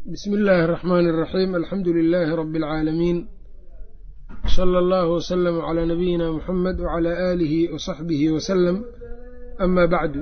bsmi illaahi الرaxmaani الraxiim alxamdu lilaahi rabi اlcaalamiin sala allahu wslama calaa nabiyina muxamed wcalaa aalihi wasaxbihi wasalam ama bacdu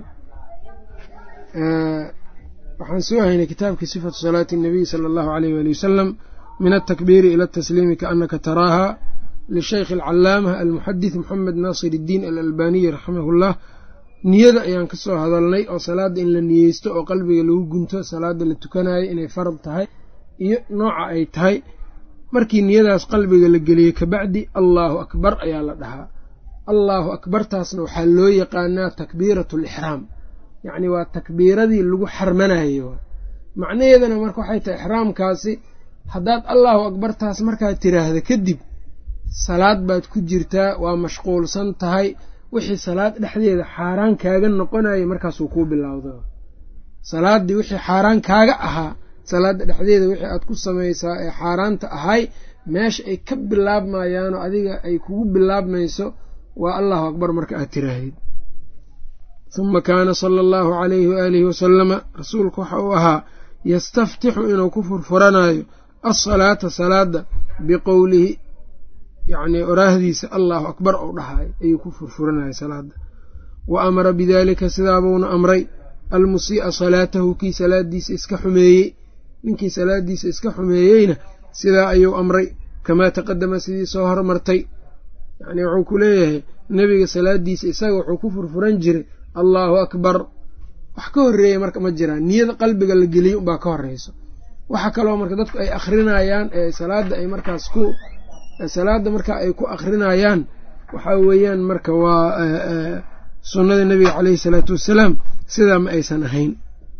waxaan soo haynay kitaabkii sifatu salaati الnabiy sala allahu alayh wali wasalam min altakbiiri ila atasliimi kaanaka taraaha lishaykhi alcalaamah almuxadith moxamed naasir اddiin alalbaniyi raximah اllah niyada ayaan ka soo hadalnay oo salaadda in la niyeysto oo qalbiga lagu gunto salaadda la tukanayo inay farad tahay iyo nooca ay tahay markii niyadaas qalbiga la geliyey kabacdi allaahu akbar ayaa la dhahaa allaahu akbartaasna waxaa loo yaqaanaa takbiiratu alixraam yacni waa takbiiradii lagu xarmanayo macnaheedana marka waxay tahay ixraamkaasi haddaad allaahu akbartaas markaad tiraahda kadib salaad baad ku jirtaa waa mashquulsan tahay wixii salaad dhexdeeda xaaraan kaaga noqonaya markaasuu kuu bilowda salaaddii wixii xaaraan kaaga ahaa salaadda dhexdeeda wixii aad ku samaysaa ee xaaraanta ahay meesha ay ka bilaabmayaanoo adiga ay kugu bilaabmayso waa allahu akbar marka aad tiraahid huma kaana sala allahu calayhi waaalihi wasalama rasuulku waxa uu ahaa yastaftixu inuu ku furfuranayo alsalaata salaadda biqowlihi yacnii oraahdiisa allahu akbar ou dhahayo ayuu ku furfuranayay salaadda wa amara bidaalika sidaabuuna amray almusii'a salaatahu kii salaadiisa iska xumeeyey ninkii salaadiisa iska xumeeyeyna sidaa ayuu amray kamaa taqadama sidii soo hormartay yacnii wuxuu ku leeyahay nebiga salaadiisa isaga wuxuu ku furfuran jiray allaahu akbar wax ka horreeya marka ma jiraan niyada qalbiga la geliyey unbaa ka horreyso waxa kaloo marka dadku ay akhrinayaan ee salaadda ay markaas ku salaadda marka ay ku akrinayaan waxaa weeyaan marka waa sunnada nebiga caleyhi salaatu wassalaam sidaa ma aysan ahayn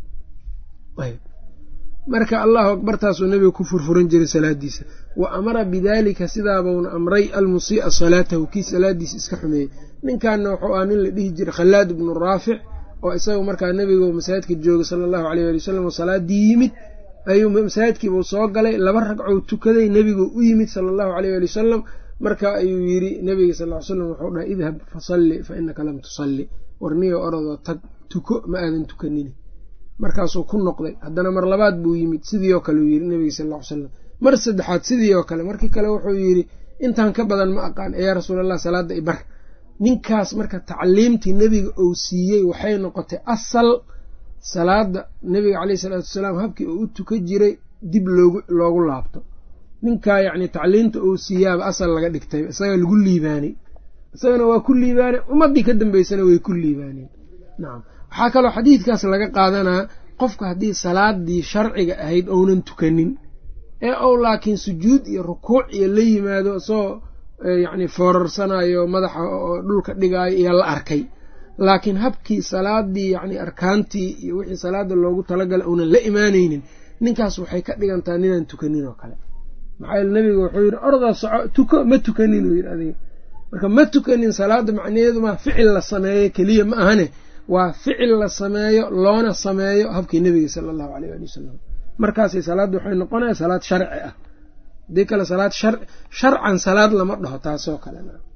marka allahu akbartaasuu nebiga ku furfuran jiray salaadiisa wa amara bidaalika sidaabuuna amray almusii'a salaatahu kii salaadiisa iska xumeeyey ninkanna wuxuu ah nin la dhihi jiray khallaad ibnu raafic oo isaga markaa nebiga masaajidka jooga sala allahu aleyh ali wasalam oo salaaddii yimid ayuu masaajidkiibuu soo galay laba ragcou tukaday nebigu u yimid sala allahu aleyh ali wasalam marka ayuu yidhi nebiga sal ly slam wuxuu dhahay idhab fasalli fa inaka lam tusalli warniyo orodoo tag tuko ma aadan tukanin markaasuu ku noqday haddana mar labaad buu yimid sidii oo kale uu yidhi nebiga sal ly slam mar saddexaad sidii oo kale markii kale wuxuu yidhi intaan ka badan ma aqaan ee yaa rasuulallah salaadda ibar ninkaas marka tacliimtii nebiga uu siiyey waxay noqotay asal salaada nebiga caleyhi salaatu wasalaam habkii uu u tuka jiray dib loogu loogu laabto ninkaa yacni tacliimta uu siiyaaba asal laga dhigtay isaga lagu liibaanay isagana waa ku liibaanay ummaddii ka dambeysana way ku liibaaneen nacam waxaa kaloo xadiidkaas laga qaadanaa qofka haddii salaadii sharciga ahayd ounan tukanin ee ou laakiin sujuud iyo rukuuc iyo la yimaado isagoo yacni foorarsanayo madaxa oo dhulka dhigaayo iyo la arkay laakiin habkii salaadii yacni arkaantii iyo wixii salaada loogu talagalay uunan la imaanaynin ninkaas waxay ka dhigantaa ninaan tukanin oo kale maxaa yeele nebiga wuxuu yidhi ordaa soco tuko ma tukanin uu yidhi adiga marka ma tukanin salaadda macnaheedu maa ficil la sameeyo keliya ma ahane waa ficil la sameeyo loona sameeyo habkii nebiga sala allahu aleyh ali wasalam markaasay salaadda waxay noqonaya salaad sharci ah haddii kale salaad sharcan salaad lama dhaho taasoo kale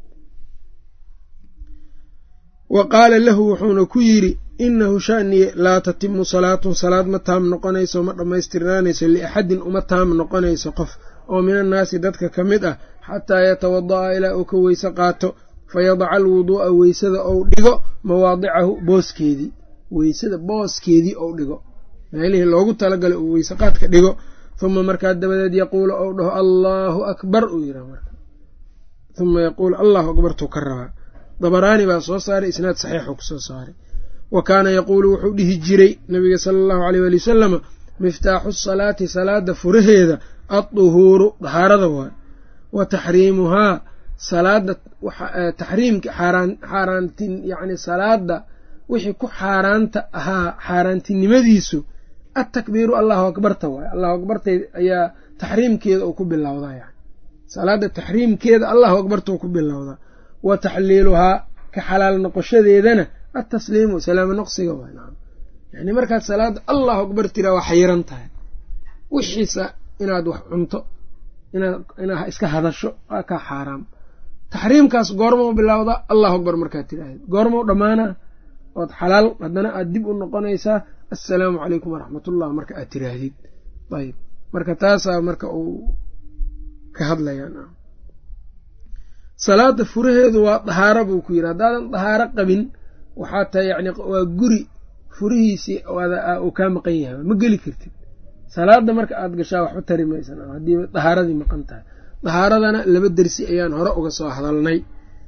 wa qaala lahu wuxuuna ku yidhi inahu shaniye laa tatimu salaatun salaad ma taam noqonayso ma dhammaystirnaanayso liaxadin uma taam noqonayso qof oo min annaasi dadka ka mid ah xataa yatawada'a ilaa uu ka weyse qaato fayadaca alwuduu'a weysada ou dhigo mawaadicahu booskeedii weysada booskeedii ou dhigo meelihii loogu talagalay uu weyse qaadka dhigo huma markaa dabadeed yaquulu ou dhaho allaahu akbar uu yidhah marka huma yaquulu allahu akbartuu ka rabaa dabaraani baa soo saaray isnaad saxiixuu kusoo saaray wa kaana yaquulu wuxuu dhihi jiray nabiga sala allahu aleyh waali wasalama miftaaxu salaati salaada furaheeda adduhuuru dahaarada waay wa taxriimuhaa salaada taxriimka xaaraantin yacni salaada wixii ku xaaraanta ahaa xaaraantinimadiisu attakbiiru allahu akbarta waay allahu akbartay ayaa taxriimkeeda uu ku bilowdaa yani salaada taxriimkeeda allahu akbartuu ku bilowdaa wa taxliiluhaa ka xalaal noqoshadeedana atasliimu salaamo noqsiga waay nacam yani markaad salaada allahu akbar tiraa waa xayiran tahay wixiisa inaad wax cunto inaad iska hadasho waa kaa xaaraam taxriimkaas goormau bilowdaa allahu akbar markaad tiraahdeed goormau dhammaanaa ood xalaal haddana aad dib u noqonaysaa assalaamu calaykum waraxmatullah marka aad tiraahdid ayb marka taasaa marka uu ka hadlayaan salaada furaheedu waa dahaaro buu ku yidhi haddaadan dahaaro qabin waxaa tahay yani waa guri furihiisii uu kaa maqan yahay ma geli kartid salaada marka aad gashaa waxba tari maysan haddii dahaaradii maqan tahay dahaaradana laba dersi ayaan hore uga soo hadalnay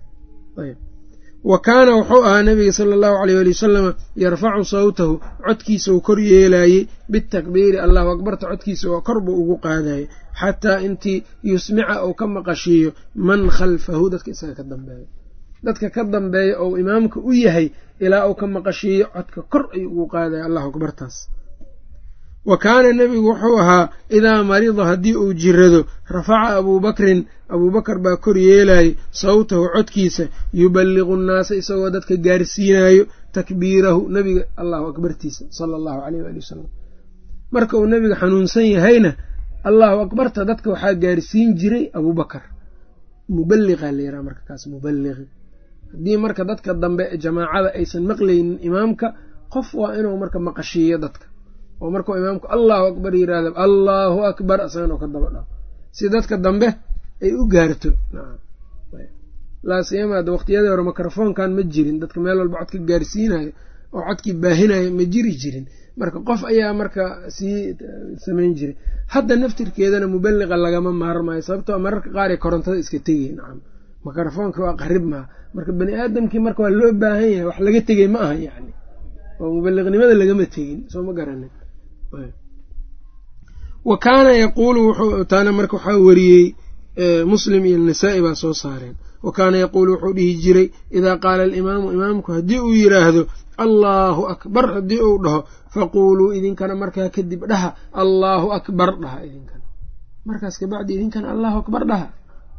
wa kaana wuxuu ahaa nabiga sala allahu aleyh ali wasalama yarfacu sawtahu codkiisa uu kor yeelaayey bitakbiiri allahu akbarta codkiisa oo kor buu ugu qaadayay xataa intii yusmica uu ka maqashiiyo man khalfahu dadka isaga ka dambeeyo dadka ka dambeeya ou imaamka u yahay ilaa uu ka maqashiiyo codka kor ayuu ugu qaadaya allahu akbartaas wa kaana nebigu wuxuu ahaa idaa marida haddii uu jirado rafaca abuubakrin abuubakar baa kor yeelayay sawtahu codkiisa yuballiqu nnaasa isagoo dadka gaarsiinayo takbiirahu nebiga allahu akbartiisa sala allahu aleyh waali wasalam marka uu nebiga xanuunsan yahayna allahu akbarta dadka waxaa gaarsiin jiray abuubakar muballiqaa la yaraha marka kaas muballiqi haddii marka dadka dambe jamaacada aysan maqlaynin imaamka qof waa inuu marka maqashiiyo dadka oo markuu imaamku allahu akbar yiraahdo allahu akbar asagan oo ka daba dhaho si dadka dambe ay u gaarto laasiyamaada waqtiyadii hore mikrofoonkan ma jirin dadka meel walba codka gaarsiinayo oo codkii baahinayo ma jiri jirin marka qof ayaa marka sii samayn jiray hadda naftirkeedana muballiqa lagama maarmayo sababtoo mararka qaar ay korontada iska tegay nacam mikrofoonka waa qarib maha marka bani aadamkii marka waa loo baahan yahay wax laga tegey ma aha yacni oo muballiqnimada lagama tegin soo ma garanin wa kaana yaquulu wuxuu taana marka waxaa wariyey muslim iyo nasaa-i baa soo saareen wa kaana yaquulu wuxuu dhihi jiray idaa qaala alimaamu imaamku haddii uu yidhaahdo allaahu akbar haddii uu dhaho faquuluu idinkana markaa kadib dhaha allaahu akbar dhaha idinkana markaas kabacdi idinkana allahu akbar dhaha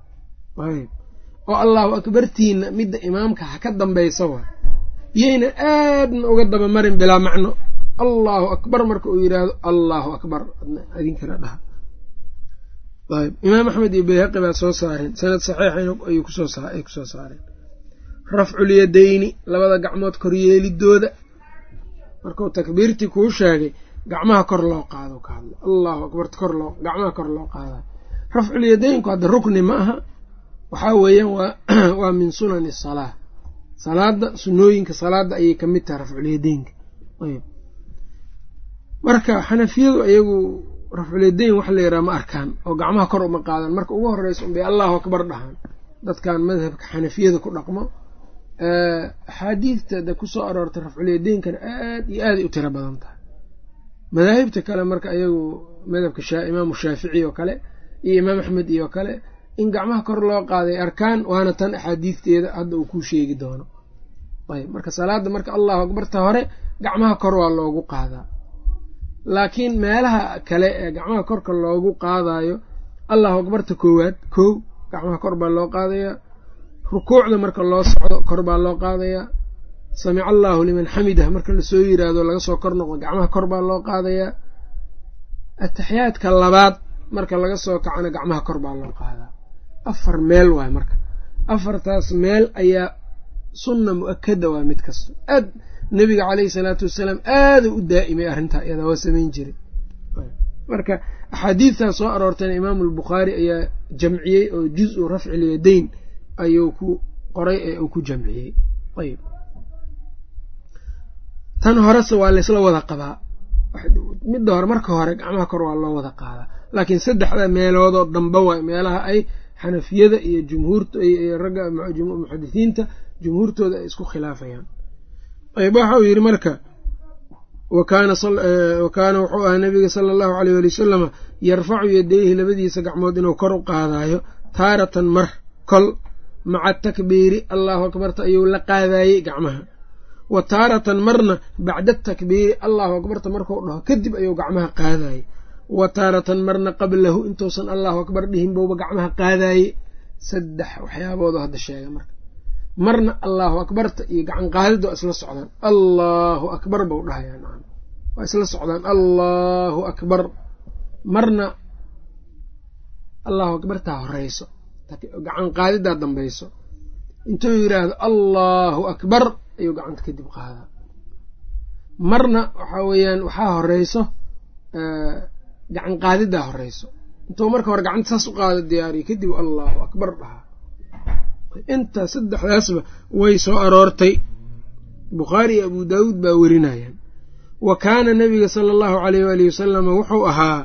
oo allahu akbartiina midda imaamka ha ka dambaysa wa yayna aadna uga dabamarin bilaa macno allahu akbar marka uu yidhaahdo allahu akbar idinkana dhaha ayb imaam axmed iyo bayhaqi baa soo saareen sanad saxiixan ay kusoo saareen rafculyadayni labada gacmood koryeelidooda markuu takbiirtii kuu sheegay gacmaha kor loo qaado ka hadla allahu akbar kor loo gacmaha kor loo qaadayo rafculyadaynku hadda rukni ma aha waxaa weeyaan waa min sunani salaa salaada sunooyinka salaada ayay ka mid tahay rafculyadaynka ayb marka xanafiyadu iyagu rafculyadayn wax la yaraha ma arkaan oo gacmaha kor uma qaadan marka ugu horeysa unbay allahu akbar dhahaan dadkan madhabka xanafiyada ku dhaqmo axaadiidta de kusoo aroortay rafculyadeynkana aad iyo aaday u tiro badan tahay madaahibta kale marka iyagu madhabka imaamu shaafici oo kale iyo imaam axmed iyo kale in gacmaha kor loo qaaday arkaan waana tan axaadiidteeda hadda uu kuu sheegi doono ayb marka salaada marka allahu akbarta hore gacmaha kor waa loogu qaadaa laakiin meelaha kale ee gacmaha korka loogu qaadayo allahu akbarta koowaad kow gacmaha kor baa loo qaadayaa rukuucda marka loo socdo kor baa loo qaadayaa samica allaahu liman xamidah marka lasoo yiraahdo laga soo kor noqdo gacmaha kor baa loo qaadayaa ataxiyaadka labaad marka laga soo kacona gacmaha kor baa loo qaadaa afar meel waay marka afartaas meel ayaa sunna mu-akada waa mid kasto aad nebiga caleyhi salaatu wasalaam aada u daa'imay arrintaa iyadaa waa samayn jiray marka axaadiidtaa soo aroortayna imaamu albukhaari ayaa jamciyey oo juz-u rafcilyadayn ayuu ku qoray ee uu ku jamciyey ayb tan horese waa laysla wada qabaa midda hore marka hore gacmaha kor waa loo wada qaadaa laakiin saddexda meeloodoo damba waay meelaha ay xanafiyada iyo jumhuurta ragga muxadisiinta jumhuurtooda ay isku khilaafayaan ayb waxa uu yidhi marka wa kaana wuxuu ahaa nabiga sala allahu aleyh wali wasalama yarfacu yadayhi labadiisa gacmood inuu kor u qaadaayo taaratan mar kol maca takbiiri allahu akbarta ayuu la qaadayey gacmaha wa taaratan marna bacda takbiiri allahu akbarta markuu dhaho kadib ayuu gacmaha qaadayey wa taaratan marna qablahu intuusan allahu akbar dhihin bouba gacmaha qaadaaye saddex waxyaaboodu hadda sheega marka marna allahu akbarta iyo gacan qaadid waa isla socdaan allahu akbar bau dhahayaa nacam waa isla socdaan allahu akbar marna allahu akbartaa horeyso gacan qaadidaa dambayso intuu yidhaahdo allahu akbar ayuu gacanta kadib qaadaa marna waxaa weeyaan waxaa horeyso gacan qaadidaa horeyso intuu marka hore gacanta saas u qaado diyaariyo kadib allahu akbar dhahaa intaa saddexdaasba way soo aroortay bukhaari iyo abu daawuud baa werinayaan wa kaana nabiga sala allahu caleyh waalihi wasalama wuxuu ahaa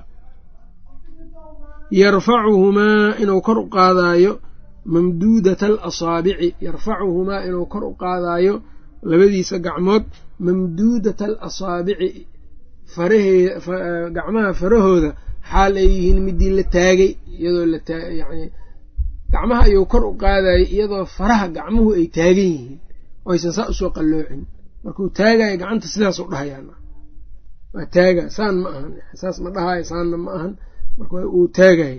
yarfacuhumaa inuu kor u qaadaayo mamduudata alasaabici yarfacuhumaa inuu kor u qaadaayo labadiisa gacmood mamduudata alasaabici farahee gacmaha farahooda xaal ay yihiin midii la taagay iyadoo layani gacmaha ayuu kor u qaadayay iyadoo faraha gacmuhu ay taagan yihiin oysan saa usoo qalloocin markuu taagayo gacanta sidaasuu dhahayaan waa taaga saan ma ahan saas ma dhahayo saanna ma ahan marka uu taagayo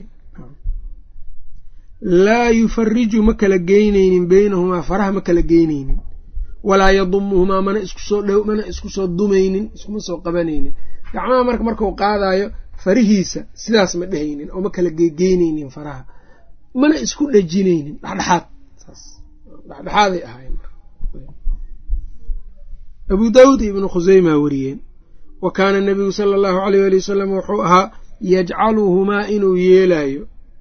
laa yufariju ma kala geyneynin beynahumaa faraha ma kala geyneynin walaa yadumuhumaa mana iskusoo dh mana isku soo dumaynin iskuma soo qabanaynin gacmaha marka markuu qaadayo farihiisa sidaas ma dhehaynin oo ma kala gegeyneynin faraha mana isku dhejineynin dhexdhexaad saas dhexdhexaaday ahaayeen abu daawuud iyo ibnu khuseymaa wariyeen wa kaana nabigu sala allahu aleyh ali wasalam wuxuu ahaa yajcaluhumaa inuu yeelayo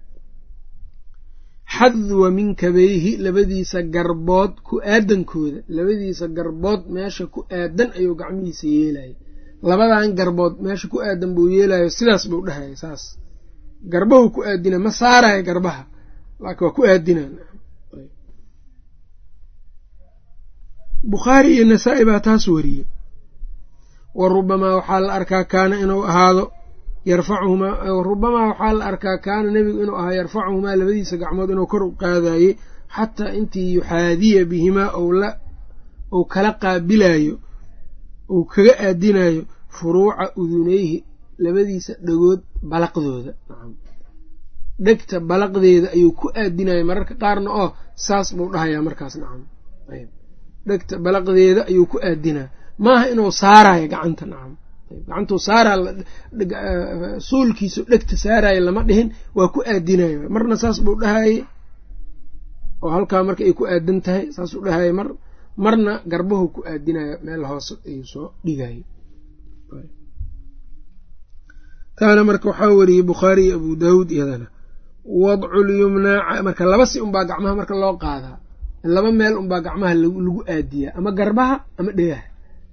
xadwa minkabayhi labadiisa garbood ku aadankooda labadiisa garbood meesha ku aadan ayuu gacmihiisa yeelaya labadan garbood meesha ku aadan buu yeelayo sidaas buu dhahaya saas garbahu ku aadina ma saaraya garbaha laakiin waa ku aadina bukhaari iyo nasaa-i baa taas wariyey wa rubamaa waxaa la arkaa kaana inuu ahaado yarfacuhumaa rubamaa waxaa la arkaa kaana nebigu inuu ahaa yarfacuhumaa labadiisa gacmood inuu kor u qaadayey xataa intii yuxaadiya bihimaa ou kala qaabilayo ou kaga aadinayo furuuca udunayhi labadiisa dhagood balaqdooda dhegta balaqdeeda ayuu ku aadinayo mararka qaarna oo saas buu dhahayaa markaas nacam dhegta balaqdeeda ayuu ku aadinaya maaha inuu saarayo gacanta nacam gacantuu saaraa suulkiisu dhegta saarayo lama dhihin waa ku aadinayo marna saas buu dhahaye oo halkaa marka ay ku aadan tahay saasuu dhahaye mar marna garbahu ku aadinayo meel hoose ayuu soo dhigayay taana marka waxaa weriyey bukhaari iyo abu daawuud iyadana wadculyumnaa marka laba si unbaa gacmaha marka loo qaadaa laba meel unbaa gacmaha lagu aadiyaa ama garbaha ama dhegaha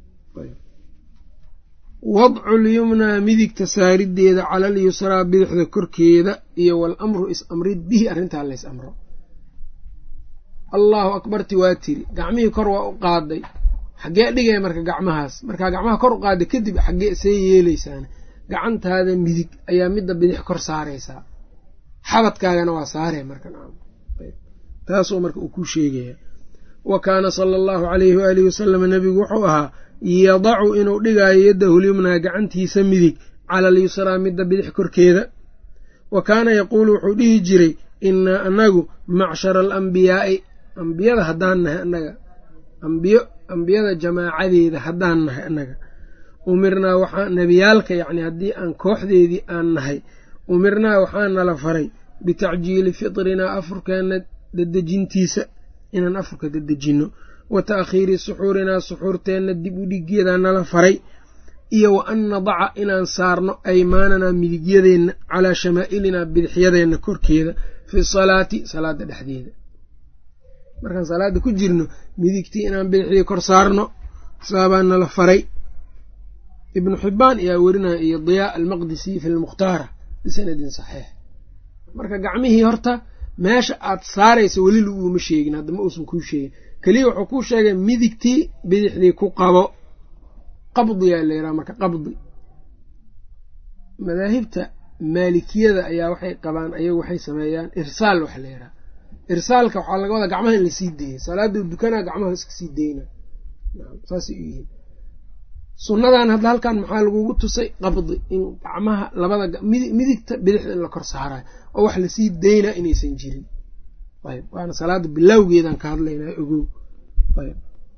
wadculyumnaa midigta saarideeda cala alyusraa bidixda korkeeda iyo walamru is-amrid bihi arrintaa lays amro allahu akbarti waa tiri gacmihii kor waa u qaaday xaggee dhigaya marka gacmahaas markaa gacmaha kor u qaaday kadib xaggee see yeeleysaana gacantaada midig ayaa midda bidix kor saaraysaa xabadkaagana waa saaree marka taasuu marka uu ku sheegaya wa kaana sala allahu calayhi waalihi wasalama nebigu wuxuu ahaa yadacu inuu dhigaayo yaddahu lyumnaa gacantiisa midig cala alyusraa midda bidix korkeeda wa kaana yaquulu wuxuu dhihi jiray innaa anagu macshara alambiyaa'i ambiyada haddaan nahay annaga ambiyo ambiyada jamaacadeeda haddaan nahay annaga umirnaa waxaa nebiyaalka yacni haddii aan kooxdeedii aan nahay umirnaa waxaa nala faray bitacjiili fitrinaa afurkeenna dadejintiisa inaan afurka dadejinno wa ta'khiiri suxuurinaa suxuurteenna dib u dhigyadaa nala faray iyo wa an nadaca inaan saarno aymaananaa midigyadeenna calaa shamaa'ilinaa bidixyadeenna korkeeda fi salaati salaadda dhexdeeda markaan salaadda ku jirno midigtii inaan bidixdii kor saarno saabaa nala faray ibnu xibbaan ayaa werinaya iyo diyaa almaqdisi fi lmukhtaara bisanadin saxiix marka gacmihii horta meesha aad saaraysa weli laguuma sheegin hadda ma uusan kuu sheegin keliya wuxuu kuu sheegay midigtii bidixdii ku qabo qabdiyaa la yidhaha marka qabdi madaahibta maalikiyada ayaa waxay qabaan ayagu waxay sameeyaan irsaal waxa la yidhaha irsaalka waxaa laga wadaa gacmaha in lasii deeyay salaada dukanaa gacmaha iska sii deyna saasay u yihiin sunnadan hadda halkan maxaa lagugu tusay qabdi in gacmaha labada midigta bidixda in la kor saarayo oo wax lasii daynaa inaysan jirin ayb waana salaada bilowgeedaan ka hadlaynaa ogow ayb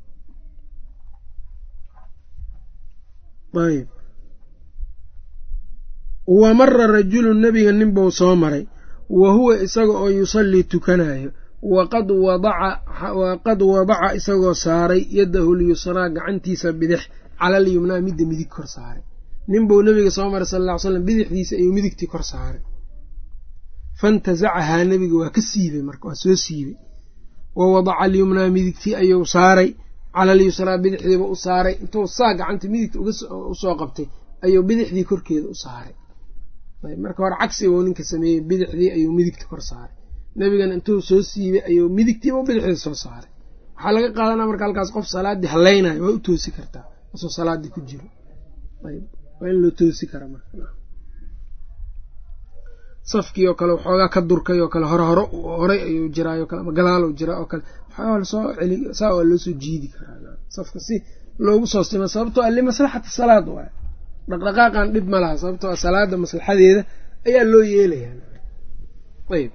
ayb wa mara rajulun nebiga nin buu soo maray wa huwa isaga oo yusallii tukanayo waqad waqad wadaca isagoo saaray yadahu lyusraa gacantiisa bidix cala alyumnaa midda midig kor saaray nin buu nebiga soo maray sal alla ly slam bidixdiisa ayuu midigtii kor saaray fantasacahaa nebiga waa ka siibay marka waa soo siibay wa wadaca alyumnaa midigtii ayuu saaray cala alyusraa bidixdiiba u saaray intuu saa gacanta midigta usoo qabtay ayuu bidixdii korkeeda u saaray marka hore cagsi buu ninka sameeyey bidixdii ayuu midigta kor saaray nebigana intuu soo siibay ayuu midigtiiba bidixdii soo saaray waxaa laga qaadanaa marka halkaas qof salaaddii hallaynayo waa u toosi kartaa asoo salaaddii ku jiro waa in loo toosi kara marka safkii oo kale waxoogaa ka durkay oo kale hore hore horay ayuu jiraayo kale ama gadaal jiraa oo kale waxoogaa lasoo celi saa waa loo soo jiidi karaa safka si loogu soo sima sababtoo a limaslaxati salaad waay dhaqdhaqaaqan dhib ma laha sababtoo a salaada maslaxadeeda ayaa loo yeelayaa ayb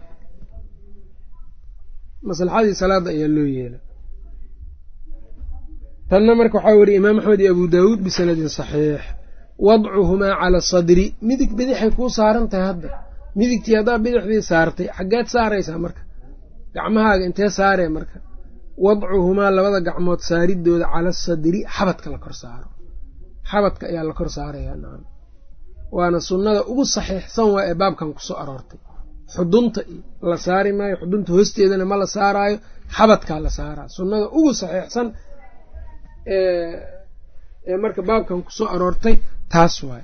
maslaxadii salaada ayaa loo yeela tanna marka waxaa weriye imaam axmed iyo abu daawuud bisanadin saxiix wadcuhumaa cala sadri midig bidixay kuu saaran tahay hadda midigtii haddaa bidixdii saartay xaggeed saaraysaa marka gacmahaaga intee saaree marka wadcuhumaa labada gacmood saaridooda cala sadri xabadka la kor saaro xabadka ayaa la kor saarayaa nacam waana sunnada ugu saxiixsan waa ee baabkan kusoo aroortay xudunta la saari maayo xudunta hoosteedana ma la saaraayo xabadkaa la saaraa sunnada ugu saxiixsan ee marka baabkan kusoo aroortay taas waay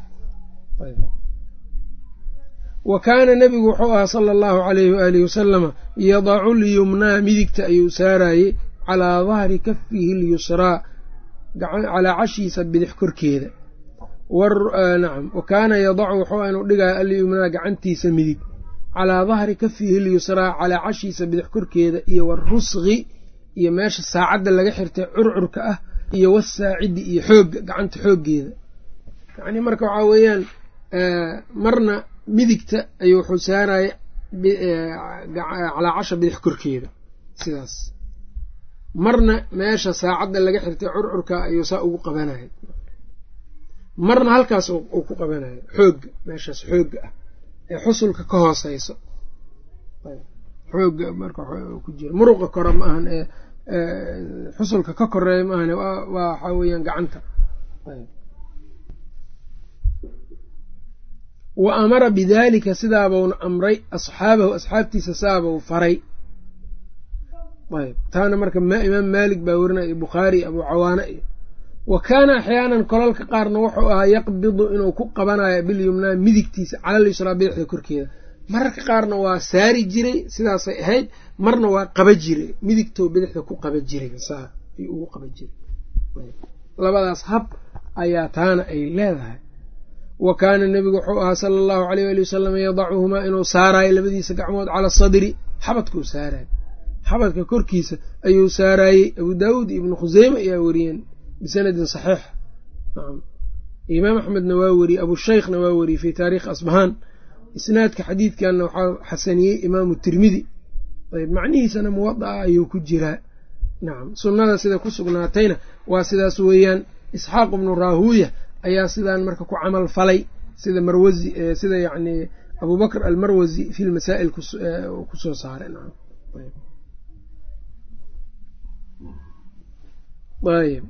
wa kaana nebigu wuxuu ahaa sala allahu calayhi waalihi wasalama yadacu lyumnaa midigta ayuu saarayey calaa dahri kafihi lyusraa calaa cashiisa bidix korkeeda nacam wa kaana yadacu wuxuu inuu dhigaya alyumnaa gacantiisa midig calaa dahri kafihi lyusraa calaa cashiisa bidix korkeeda iyo warusqi iyo meesha saacadda laga xirtay curcurka ah iyo wasaacidi iyo xoogga gacanta xooggeeda yacni marka waxaa weeyaan marna midigta ayuu wuxuu saaraya calaa casha bidix korkeeda sidaas marna meesha saacadda laga xirtay curcurka ayuu saa ugu qabanaya marna halkaas uu ku qabanayo xoogga meeshaas xoogga ah ee xusulka ka hooseyso xoogga marka ku jira muruqa kore ma ahan ee xusulka ka koreeya ma ahan waa waxaa weeyaan gacanta wa amara bidaalika sidaabauna amray asxaabahu asxaabtiisa saabau faray ayb taana marka imaam maalik baa werinaya iyo bukhaari iyo abuu cawaana iyo wa kaana axyaanan kolalka qaarna wuxuu ahaa yaqbidu inuu ku qabanayo bilyumnaa midigtiisa calal yusraa bidixda korkeeda mararka qaarna waa saari jiray sidaasay ahayd marna waa qaba jiray midigtoo bidixda ku qaba jiray saa ayuu ugu qaba jiray labadaas hab ayaa taana ay leedahay wa kaana nebigu wuxuu ahaa sala allahu aleyh ali wasalam yadacuhumaa inuu saaraayo labadiisa gacmood cala sadri xabadkuu saarayo xabadka korkiisa ayuu saaraayey abuu daawuud iyo ibnu khuseyme ayaa weriyeen bisanadin saxiix nacam imaam axmedna waa weriyey abushaykhna waa weriyey fii taariikhi asbahaan isnaadka xadiidkanna waxaa xasaniyey imaamu tirmidi ayb macnihiisana muwada'a ayuu ku jiraa nacam sunnada sida ku sugnaatayna waa sidaas weeyaan isxaaq ibnu raahuuya ayaa sidaan marka ku camal falay sida marwazi sida yacni abubakr almarwazi fi lmasaa'il kusoo saaray nacam ayb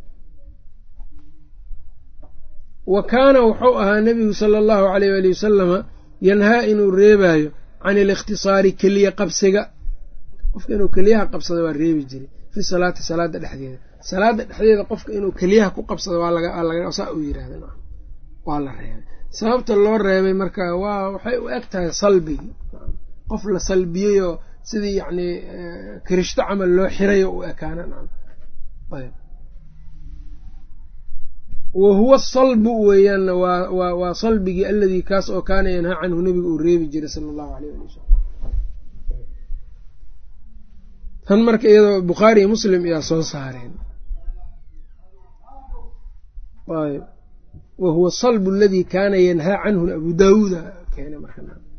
wa kaana wuxuu ahaa nebigu sala allahu aleyh ali wasalama yanhaa inuu reebaayo can alikhtisaari keliya qabsiga qofka inuu keliyaha qabsado waa reebi jiray fi salaati salaada dhexdeeda salaada dhexdeeda qofka inuu keliyaha ku qabsado saa uu yirahda waa la reebay sababta loo reebay marka waa waxay u eg tahay salbigii qof la salbiyeyoo sidii yacni kirishto camal loo xirayo u ekaana wa huwa salbu weeyaanna waa waa salbigii aladii kaas oo kaana yanhaa canhu nebiga uu reebi jiray sala allahu aleyh ali wasalam tan marka iyadoo bukhaari iyo muslim ayaa soo saareen ayb wa huwa salbu aladii kaana yanhaa canhu abu daawuuda keena marka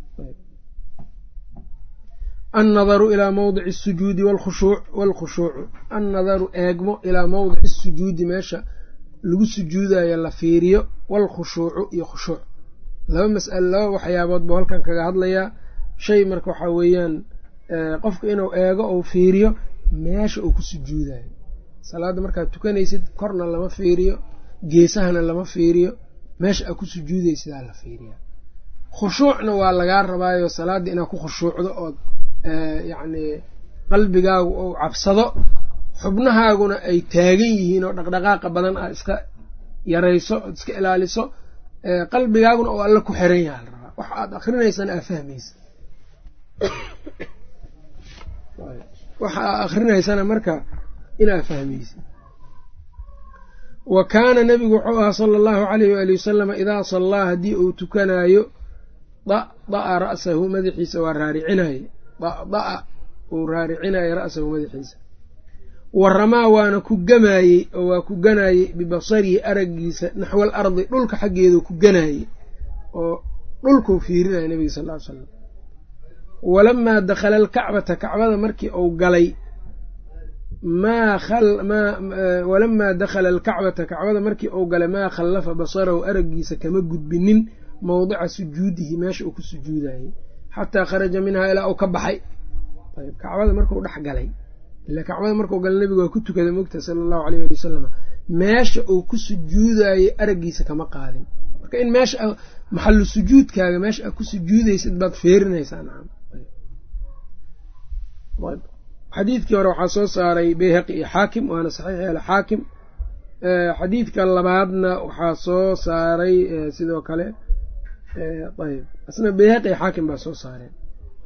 annadaru ilaa mawdici asujuudi wlkhushuuc waalkhushuucu annadaru eegmo ilaa mawdici asujuudi meesha lagu sujuudayo la fiiriyo waalkhushuucu iyo khushuuc laba mas'ale laba waxyaabood buu halkan kaga hadlayaa shay marka waxaa weeyaan qofka inuu eego ou fiiriyo meesha uu ku sujuudayo salaadda markaad tukanaysid korna lama fiiriyo geesahana lama fiiriyo meesha aa ku sujuuday sidaa la fiiriyaa khushuucna waa lagaa rabaayo salaadda inaad ku khushuucdo ood yacni qalbigaagu ou cabsado xubnahaaguna ay taagan yihiin oo dhaqdhaqaaqa badan aad iska yarayso ood iska ilaaliso qalbigaaguna oo alla ku xiran yaha la rabaa waxa aad akrinaysana aa fahmaysa waxa aa akrinaysana marka inaa fahmaysa wa kaana nebigu wuxuu ahaa sala allahu calayh waali wasalama idaa sallaa haddii uu tukanaayo da'da'a ra'sahu madaxiisa waa raaricinaye da'da'a uu raaricinaye ra'sahu madaxiisa wa ramaa waana ku gamaayey oo waa ku ganaayey bibasarihi araggiisa naxwal ardi dhulka xaggeedu ku ganaayey oo dhulkuu fiirinaya nebiga sal ly slam walamaa dakhala alkacbata kacbada markii uu galay walamaa dakhala alkacbata kacbada markii uu galay maa khallafa basarahu araggiisa kama gudbinin mowdica sujuudihi meesha uu ku sujuudayey xataa kharaja minhaa ilaa uu ka baxay ayb kacbada markuu dhex galay ila kacbada markuu galay nebigu waa ku tukaday mogta sala allahu aleyh ali wasalam meesha uu ku sujuudayey araggiisa kama qaadin marka in meesha maxalu sujuudkaaga meesha aad ku sujuudaysid baad feerinaysaa nacam xadiidkii hore waxaa soo saaray beyhaqi iyo xaakim waana saxiix yaala xaakim xadiidka labaadna waxaa soo saaray sidoo kale ayb asna beyhaqi iyo xaakim baa soo saareen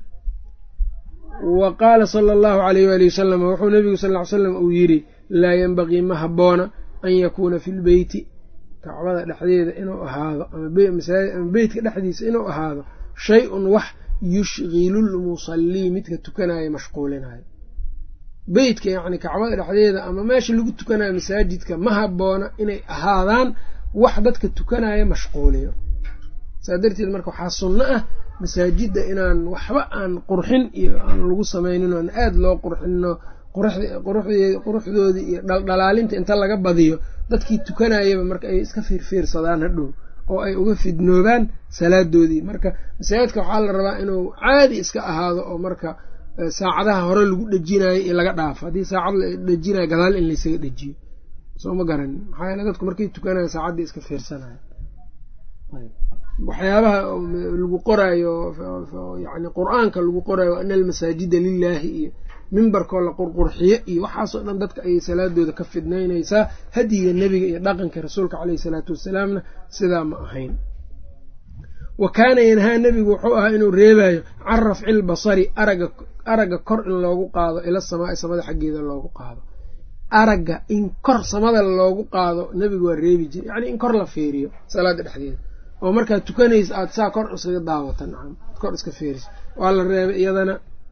wa qaala sala allahu alayh waali wasalam wuxuu nebigu sal ly slam uu yidhi laa yenbagii ma habboona an yakuuna fi lbeyti kacbada dhexdeeda inuu ahaado ama beytka dhexdiisa inuu ahaado shay-un wax yushgilu lmusallii midka tukanayo mashquulinayo beytka yacni kacbada dhexdeeda ama meesha lagu tukanayo masaajidka ma habboona inay ahaadaan wax dadka tukanaya mashquuliyo saa darteed marka waxaa sunno ah masaajidda inaan waxba aan qurxin iyo aan lagu samaynin oan aada loo qurxino quruxdoodii iyo dhaldhalaalinta inta laga badiyo dadkii tukanayaba marka ay iska fiirfiirsadaan hadhow oo ay uga fidnoobaan salaadoodii marka masaajidka waxaa la rabaa inuu caadi iska ahaado oo marka saacadaha hore lagu dhejinayo iyo laga dhaafo haddii saacad la dhejinayo gadaal in laysaga dhejiyo soo ma garanin maxaa yeele dadku markay tukanayo saacaddii iska fiirsanayo waxyaabaha lagu qoraayo yani qur-aanka lagu qoraayo ana almasaajida lilaahi iyo mimbarkoo la qurqurxiyo iyo waxaasoo dhan dadka ayay salaadooda ka fidnaynaysaa hadiga nebiga iyo dhaqanka rasuulka caleyhi salaatu wasalaamna sidaa ma ahayn wa kaana yanhaa nebigu wuxuu ahaa inuu reebayo can rafci lbasari araga aragga kor in loogu qaado ila samaai samada xaggeeda loogu qaado aragga in kor samada loogu qaado nebigu waa reebi jiray yacnii in kor la fiiriyo salaada dhexdeeda oo markaad tukanaysa aada saa kor iskaga daawata nacam kor iska fiiriso waa la reebay iyadana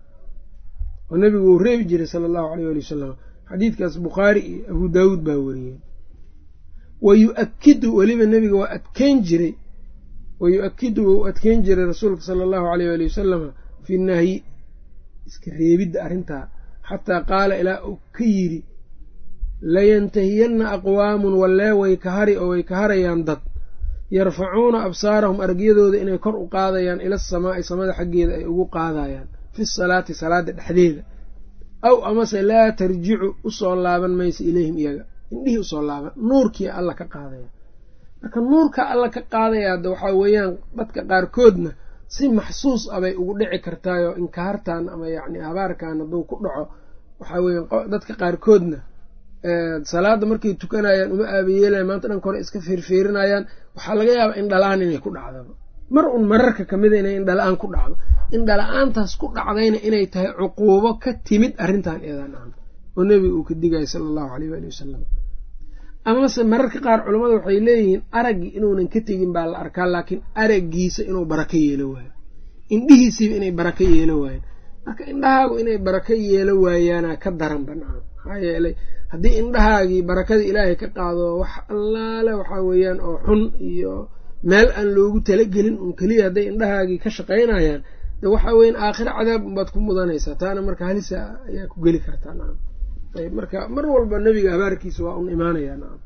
oo nebigu uu reebi jiray sala allahu aleyh ali wasalam xadiidkaas bukhaari iyo abu daawuud baa wariyey wa yu-akidu weliba nebiga waa adkeyn jiray wa yu-akidu wuu adkeyn jiray rasuulka sala allahu aleyh ali wasalama fi nahyi iska reebidda arrintaa xataa qaala ilaa uu ka yidhi layantahiyanna aqwaamun wallee way ka hari oo way ka harayaan dad yarfacuuna absaarahum aragyadooda inay kor u qaadayaan ila asamaa'i samada xaggeeda ay ugu qaadayaan fi salaati salaada dhexdeeda aw amase laa tarjicu usoo laaban maysa ilayhim iyaga indhihii usoo laaban nuurkii alla ka qaadaya marka nuurka alla ka qaadaya hadda waxaa weeyaan dadka qaarkoodna si maxsuus ah bay ugu dhici kartaayoo inkaartan ama yacni habaarkan hadduu ku dhaco waxaa weeyaan dadka qaarkoodna salaada markay tukanayaan uma aabayeelayan maanta dhanka hore iska fiirfiirinayaan waxaa laga yaabaa indhala-aan inay ku dhacdaba mar un mararka kamida inay indhala-aan ku dhacdo indhala-aantaas ku dhacdayna inay tahay cuquubo ka timid arrintan eedan aan oo nebiga uu ka digaya sala allahu aleyh waali wasalam amase mararka qaar culammada waxay leeyihiin araggii inuunan ka tegin baa la arkaa laakiin araggiisa inuu barako yeelo waayo indhihiisiiba inay barako yeelo waayeen marka indhahaagu inay barako yeelo waayaana ka daran banaan maxaa yeelay haddii indhahaagii barakada ilaahay ka qaado wax allaale waxaa weeyaan oo xun iyo meel aan loogu talagelin un keliya hadday indhahaagii ka shaqaynayaan de waxaa weyan aakhiro cadaab unbaad ku mudanaysaa taana marka halisa ayaa ku geli kartaa nacam ayb marka mar walba nebiga habaarkiisa waa un imaanayaa nacam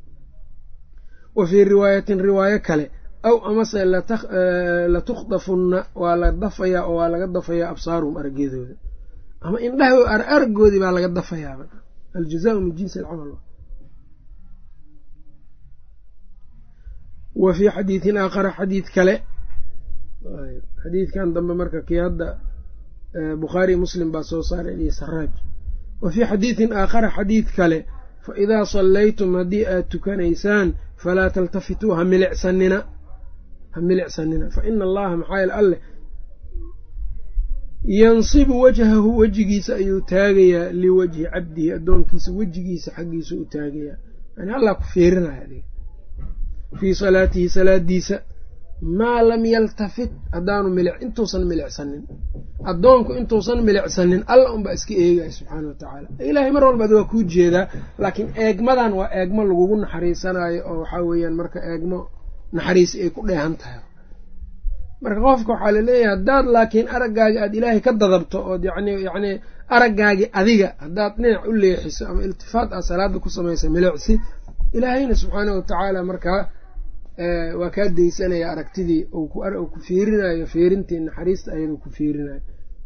wa fii riwaayatin riwaayo kale aw amase latukhdafunna waa la dafayaa oo waa laga dafayaa absaaruhum aragyadooda ama indhaha araggoodii baa laga dafayaaba aljazaau min jinsi alcamal wa fii xadiidin aakhara xadiid kale xadiidkan dambe marka kii hadda bukhaari muslim baa soo saaray iyo saraaj wa fii xadiidin aakhara xadiid kale fa idaa sallaytum haddii aad tukanaysaan falaa taltafituu ha milicsanina ha milicsanina fa ina allaha maxaa yeel alleh yansibu wajhahu wejigiisa ayuu taagayaa liwajhi cabdihi addoonkiisa wejigiisa xaggiisa u taagayaa yani allah ku fiirinaya adiga fii salaatihi salaadiisa maa lam yaltafit haddaanu milic intuusan milicsanin addoonku intuusan milicsanin alla unbaa iska eegaya subxaana wa tacaala ilaahay mar walbaad waa kuu jeedaa laakiin eegmadan waa eegmo lagugu naxariisanayo oo waxaa weeyaan marka eegmo naxariisi ay ku dheehan tahay marka qofka waxaa laleeyahay haddaad laakiin araggaagi aada ilaahay ka dadabto ood yani yacni araggaagi adiga haddaad dhinac u leexiso ama iltifaat aad salaada ku samaysa milicsi ilaahayna subxaana wa tacaala markaa waa kaa daysanaya aragtidii uu ku fiirinayo fiirintii naxariista ayaduu ku fiirinayo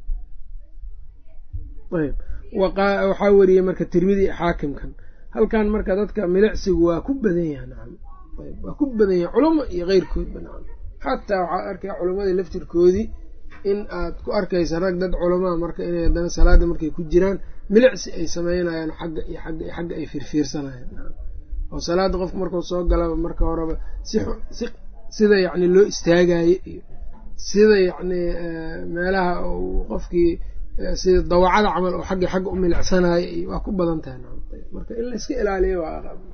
ayb waxaa weriyey marka tirmidi xaakimkan halkan marka dadka milicsigu waa ku badan yaha nacam waa ku badan yaha culamo iyo keyrkoodba nacam xataa waxaad arkaya culammadii laftirkoodii in aad ku arkaysa rag dad culamaa marka inay haddana salaada markay ku jiraan milicsi ay sameynayaan xagga iyo xagga iyo xagga ay fiirfiirsanayaan oo salaada qofku markuu soo galaba marka horeba si si sida yacni loo istaagayo iyo sida yacni meelaha uu qofkii sida dawacada camal oo xagga xagga u milicsanayo iyo waa ku badan tahay marka in la iska ilaaliyo waa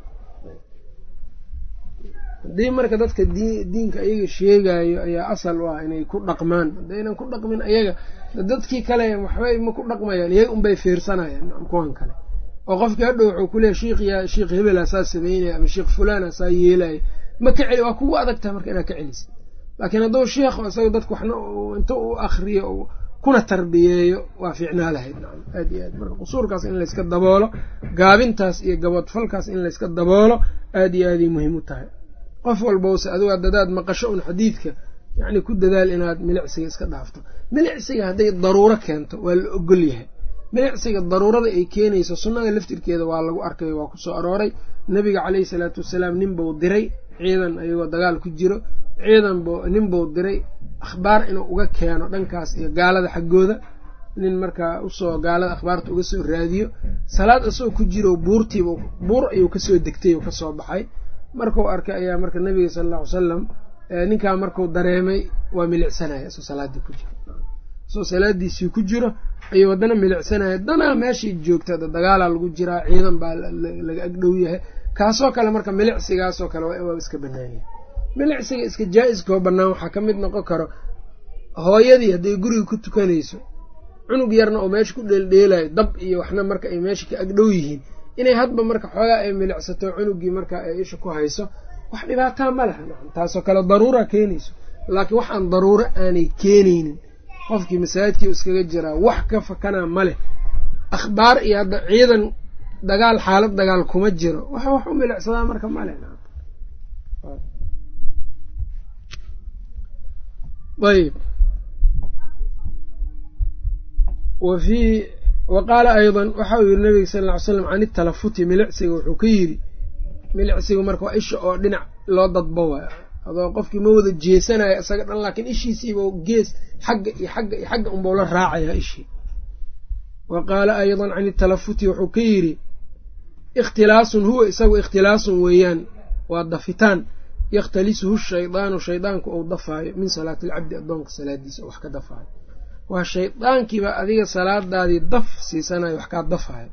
haddii marka dadka diinka ayaga sheegayo ayaa asal u ah inay ku dhaqmaan haddaynan ku dhaqmin ayaga dadkii kale waxbay ma ku dhaqmayaan iyaga unbay fiirsanayaan kuwan kale oo qofkii hadhow wuxuu ku leeyahy shiikhiya sheikh hebela saa sameynaya ama sheikh fulana saa yeelaya ma ka celi waa kugu adag tahay marka inaad ka celisid laakiin hadduu sheikh isaga dadka waxna inta u akriyo kuna tarbiyeeyo waa fiicnaa lahayd nacam aad iyo aad marka qusuurkaas in layska daboolo gaabintaas iyo gaboodfalkaas in layska daboolo aad iyo aaday muhiim u tahay qof walbowse adigu dadaad maqasho un xadiidka yacni ku dadaal inaad milicsiga iska dhaafto milicsiga hadday daruuro keento waa la ogol yahay milicsiga daruurada ay keenayso sunnada laftirkeeda waa lagu arkay waa ku soo arooray nebiga caleyhi salaatu wasalaam ninbuu diray ciidan ayagoo dagaal ku jiro ciidan bu ninbuu diray akhbaar inuu uga keeno dhankaas iyo gaalada xaggooda nin markaa usoo gaalada akhbaarta uga soo raadiyo salaad isagoo ku jiro buurtiiba buur ayuu kasoo degtay oo kasoo baxay markuu arkay ayaa marka nabiga sala alla ly salam ninkaa marku dareemay waa milicsanaya isoo salaaddii ku jiro isoo salaadiisii ku jiro ayuu haddana milicsanaya danaa meeshii joogta dagaalaa lagu jiraa ciidan baa laga agdhow yahay kaasoo kale marka milicsigaasoo kale waa iska banaanyahay milicsiga iska jaa-iskoo bannaan waxaa ka mid noqon karo hooyadii hadday guriga ku tukanayso cunug yarna oo meesha ku dheeldheelayo dab iyo waxna marka ay meesha ka agdhow yihiin inay hadba marka xoogaa ay milicsato cunugii marka ay isha ku hayso wax dhibaataa ma laha nacam taasoo kale daruura keenayso laakiin waxaan daruuro aanay keenaynin qofkii masaajidkii iskaga jiraa wax ka fakanaa ma leh akhbaar iyo hadda ciidan dagaal xaalad dagaal kuma jiro wax wax u milicsadaa marka ma leh ayb wa fii wa qaala aydan waxa uu yidhi nabiga sal ll ly slam can italafuti milicsiga wuxuu ka yidhi milicsiga marka waa isha oo dhinac loo dadbo waay adoo qofkii ma wada jeesanayo isaga dhan laakiin ishiisiiba gees xagga iyo xagga iyo xagga unbau la raacaya ishii wa qaala aydan can italafuti wuxuu ka yidhi ikhtilaasun huwa isagu ikhtilaasun weeyaan waa dafitaan yakhtalisuhu shaydaanu shaydaanku ou dafaayo min salaati alcabdi addoonka salaadiisa oo wax ka dafaayo waa shaydaankiiba adiga salaadaadii daf siisanayo wax kaa dafaayo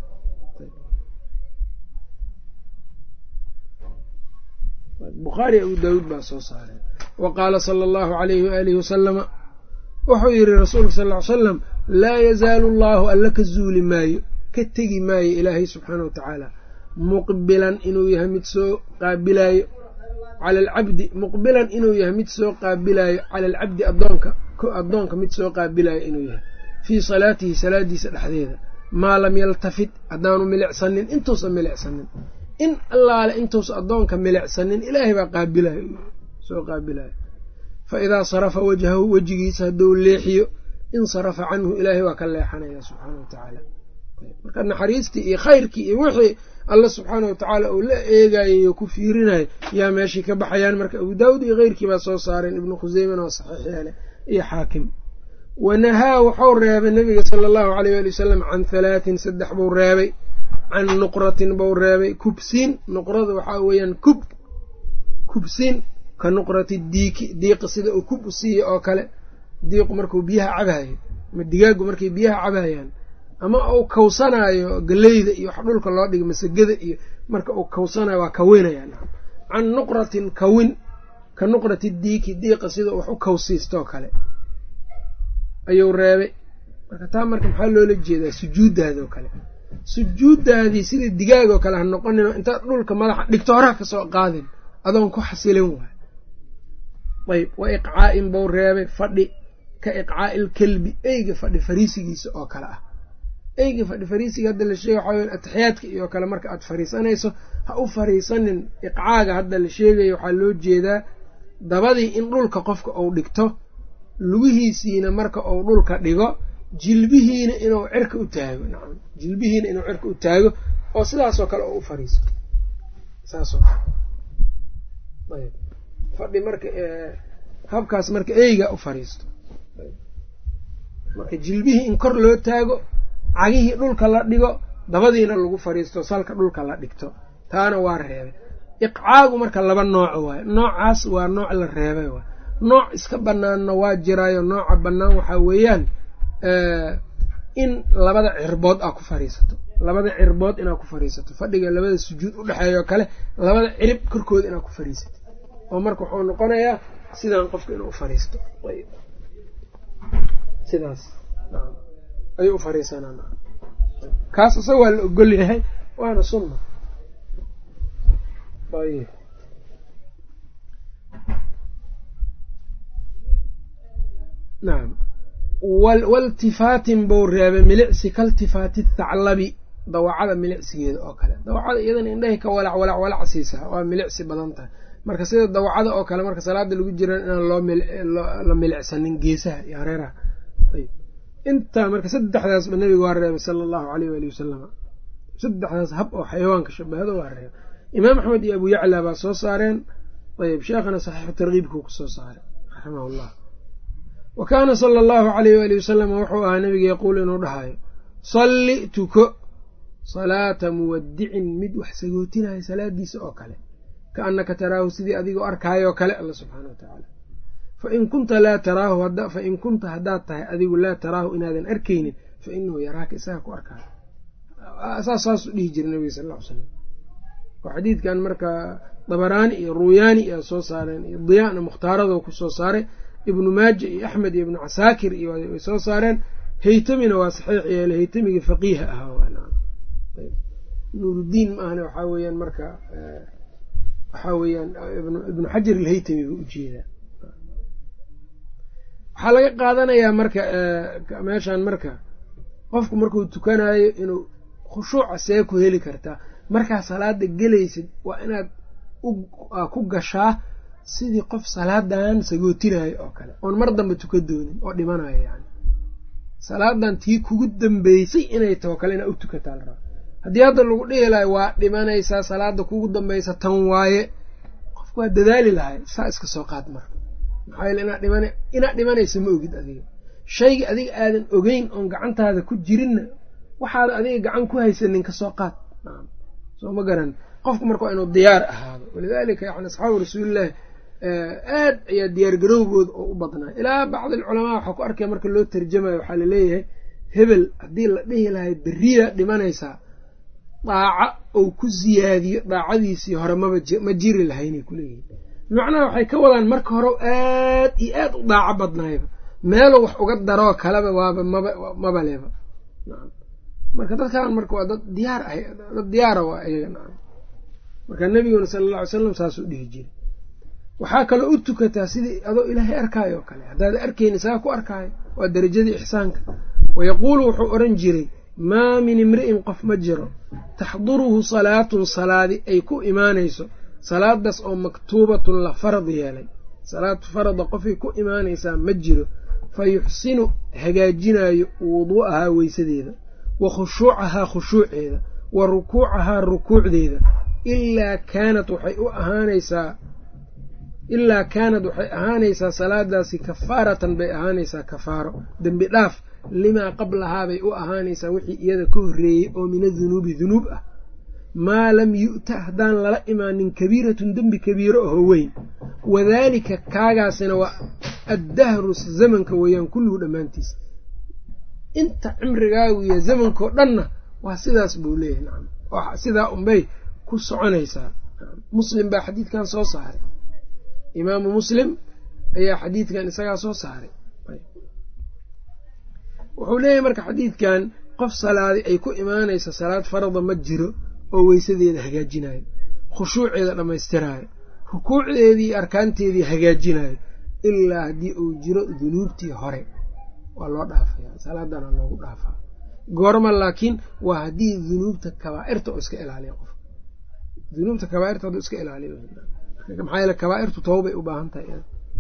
bukhaari abu daawuud baa soo saareen wa qaala sala allahu alayhi waaalihi wasalama wuxuu yidhi rasuulka sal ly salam laa yazaalu allaahu alla ka zuuli maayo ka tegi maayo ilaahay subxaana wa tacaala muqbilan inuu yahay mid soo qaabilaayo cala alcabdi muqbilan inuu yahay mid soo qaabilaayo cala alcabdi addoonka addoonka mid soo qaabilaayo inuu yahay fii salaatihi salaadiisa dhexdeeda maa lam yaltafit haddaanu milicsanin intuusan milicsanin in allaale intuusa addoonka milicsanin ilaahay baa qaabilayo soo qaabilayo fa idaa sarafa wajhahu wejigiisa hadduu leexiyo insarafa canhu ilaahay waa ka leexanaya subxaana wa tacaala marka naxariistii iyo khayrkii iyo wixii alla subxaana wa tacaala uu la eegayo ku fiirinayo yaa meeshii ka baxayaan marka abu daawud iyo keyrkii baa soo saareen ibnu khuseymana waa saxiix yeele iyo xaakim wanahaa wuxuu reebay nabiga sala allahu aleyh ali wasalam can halaatin saddex buu reebay can nuqratin buu reebay kubsiin nuqrada waxaa weeyaan kub kubsiin ka nuqrati diiki diiqi sida uu kub u siiya oo kale diiqu markuu biyaha cabayo ama digaagu markay biyaha cabayaan ama uu kawsanaayo galeyda iyo wax dhulka loo dhiga masagada iyo marka uu kawsanayo waa kawinaya can nuqratin kawin ka nuqrati diiki diiqa sida wax u kawsiistoo kale ayuu reebay marka taa marka maxaa loola jeedaa sujuuddaadoo kale sujuuddaadii sida digaagoo kale ha noqonin intaad dhulka madaxa dhigto horaa kasoo qaadin adoon ku xasilin waay ayb wa iqcaa'in buu reebay fadhi ka iqcaa'i ilkelbi eyga fadhi fariisigiisa oo kale ah eyga fadhi fariisiga hadda la sheegay waxaa weya atixiyaadka iyo kale marka aad fariisanayso ha u fariisanin iqcaaga hadda la sheegayo waxaa loo jeedaa dabadii in dhulka qofka uu dhigto lugihiisiina marka uu dhulka dhigo jilbihiina inuu cirka u taago nacam jilbihiina inuu cirka u taago oo sidaasoo kale oo u fariisto saasoo kale ayb fadhi marka habkaas marka eyga u fariisto marka jilbihii in kor loo taago cagihii dhulka la dhigo dabadiina lagu fariisto salka dhulka la dhigto taana waa reebay iqcaagu marka laba nooc waayo noocaas waa nooc la reebay waay nooc iska banaanna waa jiraayo nooca bannaan waxaa weeyaan in labada cirbood aa ku fariisato labada cirbood inaad ku fariisato fadhiga labada sujuud u dhexeeya oo kale labada cirib korkooda inaad ku fariisato oo marka wuxuu noqonayaa sidaan qofka inuu ufariisto sidaas ayuu u fariisanaa kaas isaga waa la ogol yahay waana sunna ayb nacam waltifaatin buu reebay milicsi kaltifaati thaclabi dawacada milicsigeeda oo kale dawacada iyadana indhahay ka walac walac walac siisaa waa milicsi badan tahay marka sida dawacada oo kale marka salaada lagu jira inaan loola milicsanin geesaha iyo hareeraha ayb intaa marka saddexdaasba nabiga waa reebay sala allahu aleyh waali wasalama saddexdaas hab oo xayawaanka shabahado waa reebay imaam axmed iyo abu yacla baa soo saareen ayb sheekhana saxiixu tarkiibkuu kusoo saaray raximah llah wa kaana sala allahu aleyh waali wasalam wuxuu ahaa nabiga yaquul inuu dhahayo salli tuko salaata muwadicin mid wax sagootinayo salaadiisa oo kale ka annaka taraahu sidii adigoo arkaayoo kale alla subxaana wa tacaala fain kunta laa taraahu fain kunta haddaad tahay adigu laa taraahu inaadan arkaynin fa inahu yaraaka isaga ku arkaayo saas saasuu dhihi jira nabiga sal ll ly slam oo xadiidkan marka dabaraani iyo ruuyaani iyaa soo saareen iyo diyaana mukhtaarado ku soo saaray ibnu maaja iyo axmed iyo ibnu casaakir iyo way soo saareen haytamina waa saxiix yeele haytamigii faqiiha ahaa nuuruddiin maahane waxaa weeyaan marka waxaa weeyaan ibnu xajar alhaytami buu ujeedaa waxaa laga qaadanayaa marka meeshan marka qofku markuu tukanayo inuu khushuuca see ku heli kartaa markaa salaada gelaysid waa inaad ku gashaa sidii qof salaadan sagootinayo oo kale oon mar dambe tuka doonin oo dhimanayo yani salaadan tii kugu dambeysay inay taho kale inaad u tukataa la raba haddii hadda lagu dhihi lahay waa dhimanaysaa salaada kugu dambeysa tan waaye qofku waa dadaali lahay saa iska soo qaad marka maxaa yeele inaad dhiman inaad dhimanaysa ma ogid adiga shayga adiga aadan ogeyn oon gacantaada ku jirinna waxaada adiga gacan ku haysanin kasoo qaad soo ma garan qofku marka waa inuu diyaar ahaado walidaalika yani asxaabu rasuulilaahi aad ayaa diyaar garowgooda oo u badnaa ilaa bacdi alculamaa waxaa ku arkaya marka loo tarjamayo waxaa laleeyahay hebel haddii la dhihi lahay beriya dhimanaysaa daaca ou ku siyaadiyo daacadiisii hore maba ma jiri lahaynay kuleeyihin bimacnaha waxay ka wadaan marka hore aad iyo aad u daaco badnaayba meelo wax uga daroo kaleba waaba maba maba leba marka dadkan marka waa dad diyaar ah dad diyaara waa iyaga nacam marka nebiguna sala alla alay slam saasuu dhihi jiray waxaa kaloo u tukataa sidii adoo ilaahay arkaayo oo kale haddaad arkayni saa ku arkaayo waa darajadii ixsaanka wayaquulu wuxuu odhan jiray maa min imri'in qof ma jiro taxduruhu salaatun salaadi ay ku imaanayso salaadaas oo maktuubatun la farad yeelay salaatu farada qofay ku imaanaysaa ma jiro fa yuxsinu hagaajinaayo wuduu'ahaa weysadeeda wa khushuucahaa khushuuceeda wa rukuucahaa rukuucdeeda ilaa kaanat waxay u ahaanaysaa ilaa kaanad waxay ahaanaysaa salaadaasi kafaaratan bay ahaanaysaa kafaaro dembi dhaaf limaa qablahaa bay u ahaanaysaa wixii iyada ka horreeyey oo min adunuubi dunuub ah maa lam yu'ta haddaan lala imaanin kabiiratun dembi kabiiro aho weyn wadaalika kaagaasina waa addahru zamanka weeyaan kulluhu dhammaantiisa inta cimrigaagu iyo zamankao dhanna waa sidaas buu leeyahay nacam sidaa unbay ku soconaysaa muslim baa xadiidkan soo saaray imaamu muslim ayaa xadiidkan isagaa soo saaray wuxuu leeyahay marka xadiidkan qof salaadi ay ku imaanaysa salaad farada ma jiro oo weysadeeda hagaajinayo khushuuceeda dhammaystiraayo rukuucdeedii arkaanteedii hagaajinayo ilaa haddii uu jiro dunuubtii hore waa loo dhaafaya salaadana loogu dhaafaa goorma laakiin waa haddii dunuubta kabaa'irta oo iska ilaaliya qof dunuubta kabaairta hadduu iska ilaaliyo maxaa yeele kabaa'irtu tawbay u baahan tahay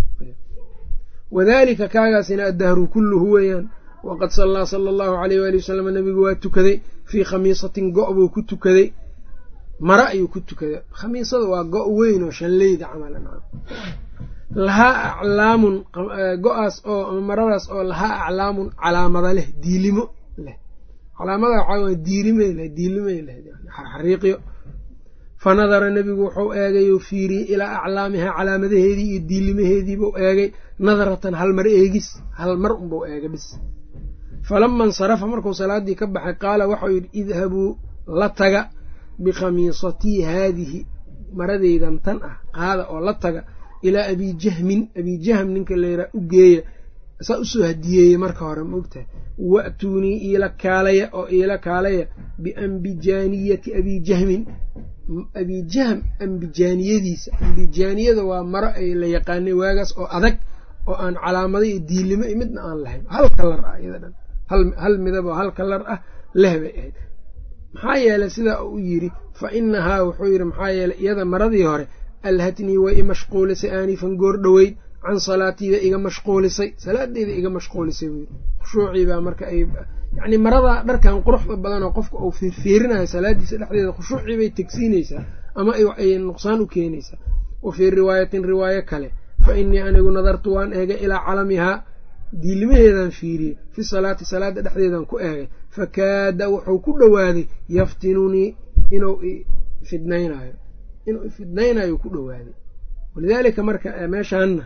wadaalika kaagaasina addahru kulluhu weeyaan waqad sallaa sala allahu caleyh waali wasalam nabigu waa tukaday fii khamiisatin go' buu ku tukaday mara ayuu ku tukaday khamiisada waa go' weyn oo shanleyda camalan lahaa aclaamun go-aas oo maradaas oo lahaa aclaamun calaamada leh diilimo leh calaamada waxaa waa diilimay leh diilimay leh xariiqyo fa nadara nebigu wuxuu eegay oo fiiriyey ilaa aclaamihaa calaamadaheedii iyo diilimaheediibuu eegay nadaratan hal mar eegis hal mar unbuu eegay bis falama insarafa markuu salaadii ka baxay qaala waxau yidhi idhabuu la taga bikhamiisatii haadihi maradeydan tan ah qaada oo la taga ilaa abijahmin abijahm ninka layraa u geeya saa usoo hadiyeeyey marka hore maogtahay wa'tuunii iila kaalaya oo iila kaalaya biambijaaniyati abijahmin abijahm ambijaaniyadiisa ambijaaniyada waa maro ay la yaqaanay waagaas oo adag oo aan calaamado iyo diilimo iyo midna aan lahayn hal kalar ah iyada dhan hal midab oo hal kalar ah leh bay ahayd maxaa yeelay sidaa uu yidhi fa inahaa wuxuu yidhi maxaa yeelay iyada maradii hore alhatnii way i mashquulisay aanifan goor dhoweyd can salaatiida iga mashquulisay salaadeeda iga mashquulisay buu yidhi khushuuciibaa marka ay yacnii maradaa dharkan quruxda badan oo qofka uu fiirfiirinayo salaadiisa dhexdeeda khushuucii bay tegsiinaysaa ama ay nuqsaan u keenaysaa wa fii riwaayatin riwaayo kale fa innii anigu nadartu waan eegay ilaa calamihaa diilimaheedaan fiiriyey fi salaati salaada dhexdeedan ku eegay fakaada wuxuu ku dhowaaday yaftinunii inuu ifidnaynayo inuu ifidnaynayo ku dhowaaday walidaalika marka meeshaanna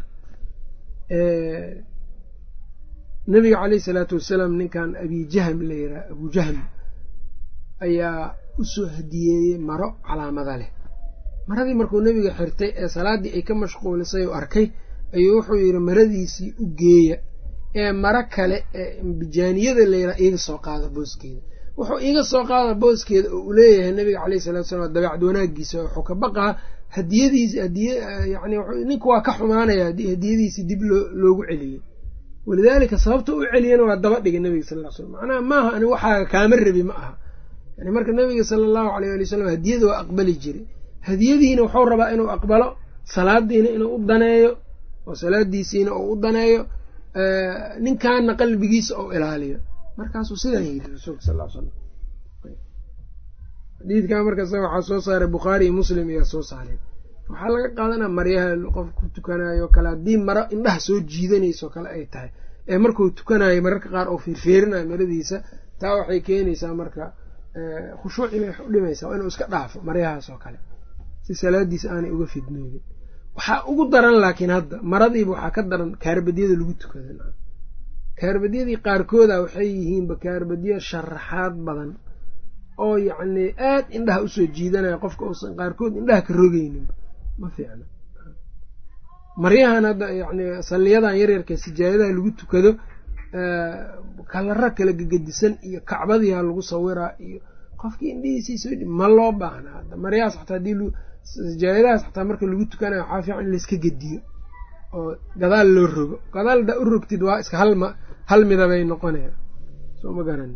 nabiga caleyhi salaatu wasalaam ninkan abijahm la yidhaha abujahm ayaa usoo hadiyeeyey maro calaamada leh maradii markuu nebiga xirtay ee salaaddii ay ka mashquulisay oo arkay ayuu wuxuu yidhi maradiisii u geeya ee maro kale ee ambijaaniyada layidhaha iiga soo qaada booskeeda wuxuu iiga soo qaada booskeeda oo uu leeyahay nabiga caleyhi salatu salaam dabeecad wanaagiisa wuxuu ka baqaa hadiyadiisi hadiy yani ninka waa ka xumaanaya haddii hadiyadiisii dib loogu celiyey walidaalika sababta u celiyana waa daba dhigay nabiga sal ll slam macnaha maaha ani waxaaga kaama rabi ma aha yani marka nabiga sala allahu aleyh ali wasalam hadiyada waa aqbali jiray hadiyadiina wuxuu rabaa inuu aqbalo salaadiina inuu u daneeyo oo salaadiisiina uu u daneeyo ninkaana qalbigiisa ou ilaaliyo markaasuu sidan yidhi rasuulka sal l slam xadiidkan markaas waxaa soo saaray bukhaari iyo muslim ayaa soo saareen waxaa laga qaadanaa maryaha qof ku tukanayo kale haddii maro indhaha soo jiidanayso kale ay tahay ee markuu tukanayo mararka qaar oo fiirfiirinayo maradiisa taa waxay keenaysaa marka khushuuci bay u dhimaysaa inuu iska dhaafo maryahaas oo kale si salaadiisa aanay uga fidnoobin waxaa ugu daran laakiin hadda maradiiba waxaa ka daran kaarbadyada lagu tukada kaarbadyadii qaarkooda waxay yihiinba kaarbadyo sharaxaad badan oo yacnii aad indhaha usoo jiidanaya qofka uusan qaarkood indhaha ka rogeyninba ma fiicna maryahan hadda yani salliyadan yaryarka sijaayadaha lagu tukado kalara kala gegedisan iyo kacbadiha lagu sawiraa iyo qofkii indhihiisiisa ma loo baahna hadda maryahaas xataa hadii sijaayadahaas xataa marka lagu tukanayo waxaa fiican in layska gediyo oo gadaal loo rogo gadaal hadaa u rogtid waa iska halma hal midabay noqonaya soo ma garan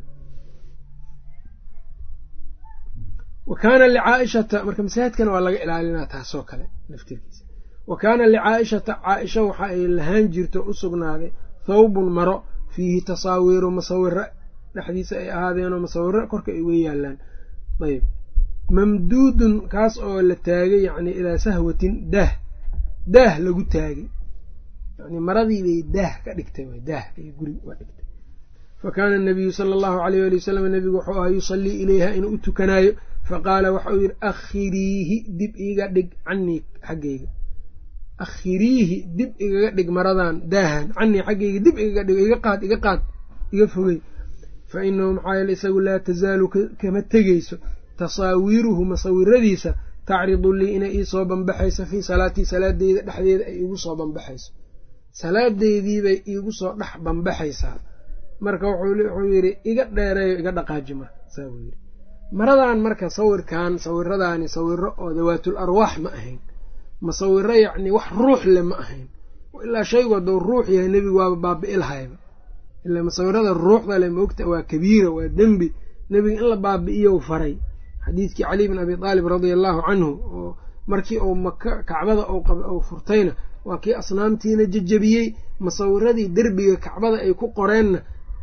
wa kaana licaaishata marka masaajidkana waa laga ilaalinaa taasoo kale laftirkiisa wa kaana licaaishata caaisha waxa ay lahaan jirto u sugnaaday thawbun maro fiihi tasaawiru masawiro dhexdiisa ay ahaadeenoo masawiro korka ay uga yaalaan ayb mamduudun kaas oo la taagay yacni ilaa sahwatin daah daah lagu taagay yani maradii bay daah ka dhigtay w daah ay guri uga dhigtay fa kaana anabiyu sala allahu alayh ali wasalam nebigu wuxuu ahaa yusallii ilayha inuu u tukanaayo faqaala waxa uu yidhi akhiriihi dib iiga dhig canii xaggayga akhiriihi dib igaga dhig maradan daahan canii xaggayga dib igaga dhig iga qaad iga qaad iga fogey fa inahu maxaa yeele isagu laa tasaalu kama tegeyso tasaawiruhu masawiradiisa tacridu lii inay iisoo banbaxayso fii salaatii salaadeyda dhexdeeda ay iigu soo banbaxayso salaadeediibay iigu soo dhex banbaxaysaa marka wuxuu yidhi iga dheereeyo iga dhaqaaji marka saa buu yidhi maradan marka sawirkan sawiradaani sawiro oo dawaatul arwaax ma ahayn masawiro yacni wax ruux le ma ahayn ilaa shaygu hadduu ruux yahay nebigu waaba baabi'i lahayba ilaa masawirada ruuxda le maogta waa kabiira waa dembi nebiga in la baabi'iyo faray xadiidkii cali bin abi aalib radia allahu canhu oo markii uu maka kacbada uu furtayna waa kii asnaamtiina jejebiyey masawiradii derbiga kacbada ay ku qoreenna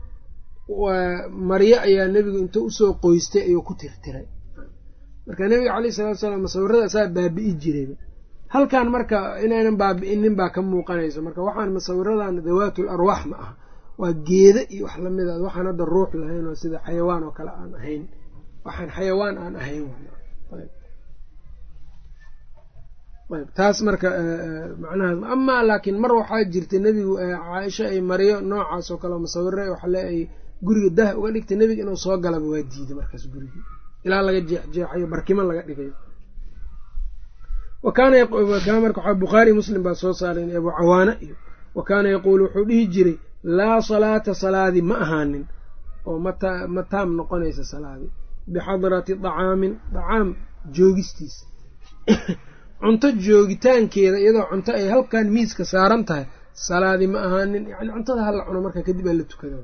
maryo ayaa nebigu intuu usoo qoystay ayuu ku tirtiray marka nebiga caleyh salatu salaam masawirada asaa baabi'i jirayba halkan marka inaynan baabi'inin baa ka muuqanayso marka waxaan masawiradan dawaatul arwaax ma aha waa geeda iyo wax lamid a waxaan hadda ruux lahayn oo sida xayawaan oo kale aan ahayn waxaan xayawaan aan ahayn ayb taas marka macnaha amaa laakiin mar waxaa jirta nebigu caaisha ay mariyo noocaas oo kale masawire waxale ay guriga dah uga dhigtay nebiga inuu soo galaba waa diiday markaas gurigii ilaa laga jeexjeexayo barkimo laga dhigayo wakaana marka waxaa bukhaari muslim baa soo saaray abu cawaana iyo wa kaana yaquulu wuxuu dhihi jiray laa salaata salaadi ma ahaanin oo ma taam noqonaysa salaadi bixadrati dacaamin dacaam joogistiisa cunto joogitaankeeda iyadoo cunto ay halkan miiska saaran tahay salaadi ma ahaanin yani cuntada hala cuno marka kadib aa la tukada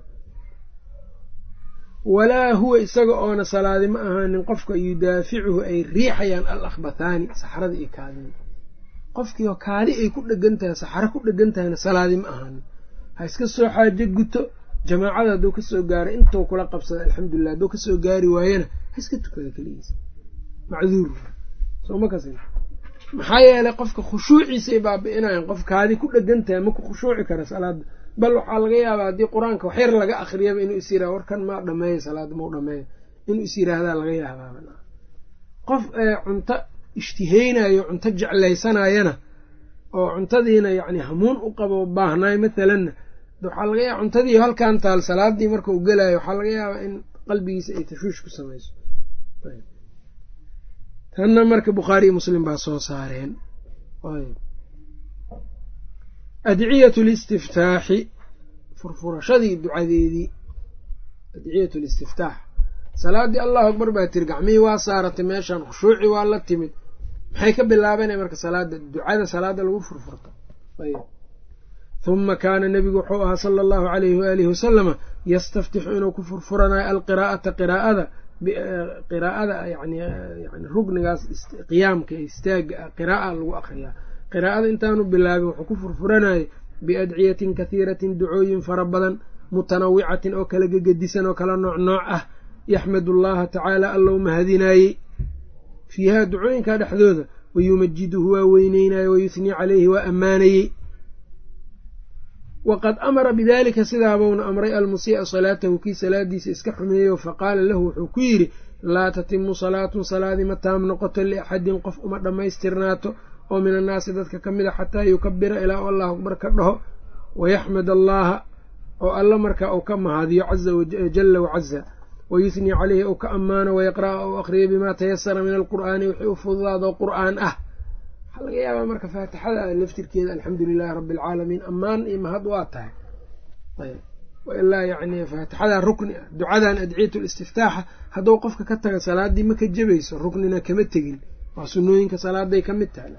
walaa huwa isaga oona salaadi ma ahaanin qofka yudaaficuhu ay riixayaan al akhbathaani saxrada iyo kaadida qofkiioo kaadi ay ku dhegan tahay saxro ku dhegan tahayna salaadi ma ahaanin ha iska soo xaajo guto jamaacada hadduu kasoo gaaro intuu kula qabsada alxamdulilah hadduu kasoo gaari waayana ha iska tukada keligiisa macduur soma kas maxaa yeelay qofka khushuuciisay baabi'inayan qof kaadi ku dhegan tahay maku khushuuci kara salaada bal waxaa laga yaabaa haddii qur-aanka waxyar laga akriyaba inuu is yirahdo warkan maa dhameeya salaada mau dhameeya inuu is yiraahdaa laga yaabaaba qof cunto ishtiheynayo cunto jeclaysanayana oo cuntadiina yacni hamuun u qabo baahnaay mathalanna waxaa laga yaaba cuntadii halkan taal salaadii marka uu gelayo waxaa laga yaabaa in qalbigiisa ay tashwiish ku samayso tanna marka bukhaariyo muslim baa soo saareen adciyat listiftaaxi furfurashadii ducadeedii adciyat listiftaax salaaddii allahu akbar baa tiri gacmihii waa saaratay meeshan khushuuci waa la timid maxay ka bilaabanaya marka salaada ducada salaada lagu furfurto huma kaana nebigu wuxuu ahaa sala allahu alayhi waalihi wasalama yastaftixu inuu ku furfuranayo alqiraa'ata qiraa'ada qiraa'ada yani yani rugnigaas qiyaamka istaaga ah qiraa'a lagu akriyaa qiraa'ada intaanu bilaabin wuxuu ku furfuranayay biadciyatin kahiiratin ducooyin fara badan mutanawicatin oo kala gegedisan oo kala nooc nooc ah yaxmadu allaha tacaala allow mahadinaayey fiihaa ducooyinka dhexdooda wayumajiduhu waa weyneynaaye wayusnii caleyhi waa ammaanayey waqad amara bidalika sidaabuuna amray almusii'a salaatahu kii salaadiisa iska xumeeyo faqaala lahu wuxuu ku yidhi laa tatimu salaatun salaadi ma taam noqoto liaxadin qof uma dhammaystirnaato oo min annaasi dadka ka mid a xataa yukabira ilaa u allahu akbar ka dhaho wayaxmad allaha oo alla markaa uu ka mahadiyo jala wacaza wayusnii caleyhi ou ka ammaano wayaqra'a ou akhriyo bimaa tayasara min alqur'aani wixii u fududaado qur'aan ah waxaa laga yaabaa marka faatixada laftirkeeda alxamdu lilaahi rabbi alcaalamiin ammaan iyo mahad waa tahay ilaa yani faatixadan rukni ah ducadan adciyat listiftaaxa hadduu qofka ka taga salaadii ma ka jebayso ruknina kama tegin waa sunooyinka salaaday ka mid tahay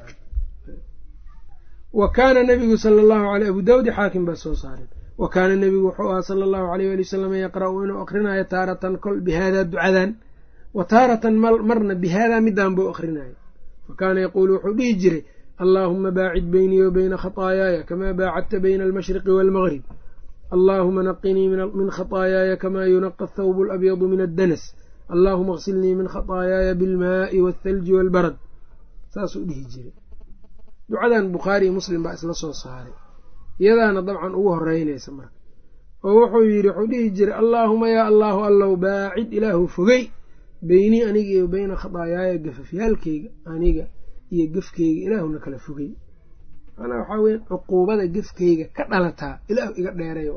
wa kaana nabigu sala allahu aley abu daawud xaakim baa soo saaren wa kaana nebigu wuxuu ahaa sala allahu aleyh ali wasalam yaqra'u inuu akrinayo taaratan kol bihaadaa ducadan wa taaratan marna bihaadaa midaan buu akrinayo fa kaana yaquulu wuxuu dhihi jiray allaahuma baacid beynii wa beyna khataayaaya kamaa baacadta bayna almashriqi waalmaqrib allaahuma naqinii min khataayaaya kamaa yunaqa athawbu alabyadu min addanas allaahuma aksilnii min khataayaaya bilmaa'i waalthalji waalbarad saasuu dhihi jiray ducadan bukhaari iyo muslim baa isla soo saaray iyadaana dabcan ugu horeynaysa marka oo wuxuu yidhi wuxuu dhihi jiray allaahuma yaa allaahu allow baacid ilaahu fogey beynii aniga iyo beyna khataayaaya gafafyaalkeyga aniga iyo gefkeyga ilaahuna kala fogey manaa waxaa weya cuquubada gefkeyga ka dhalataa ilaahu iga dheeray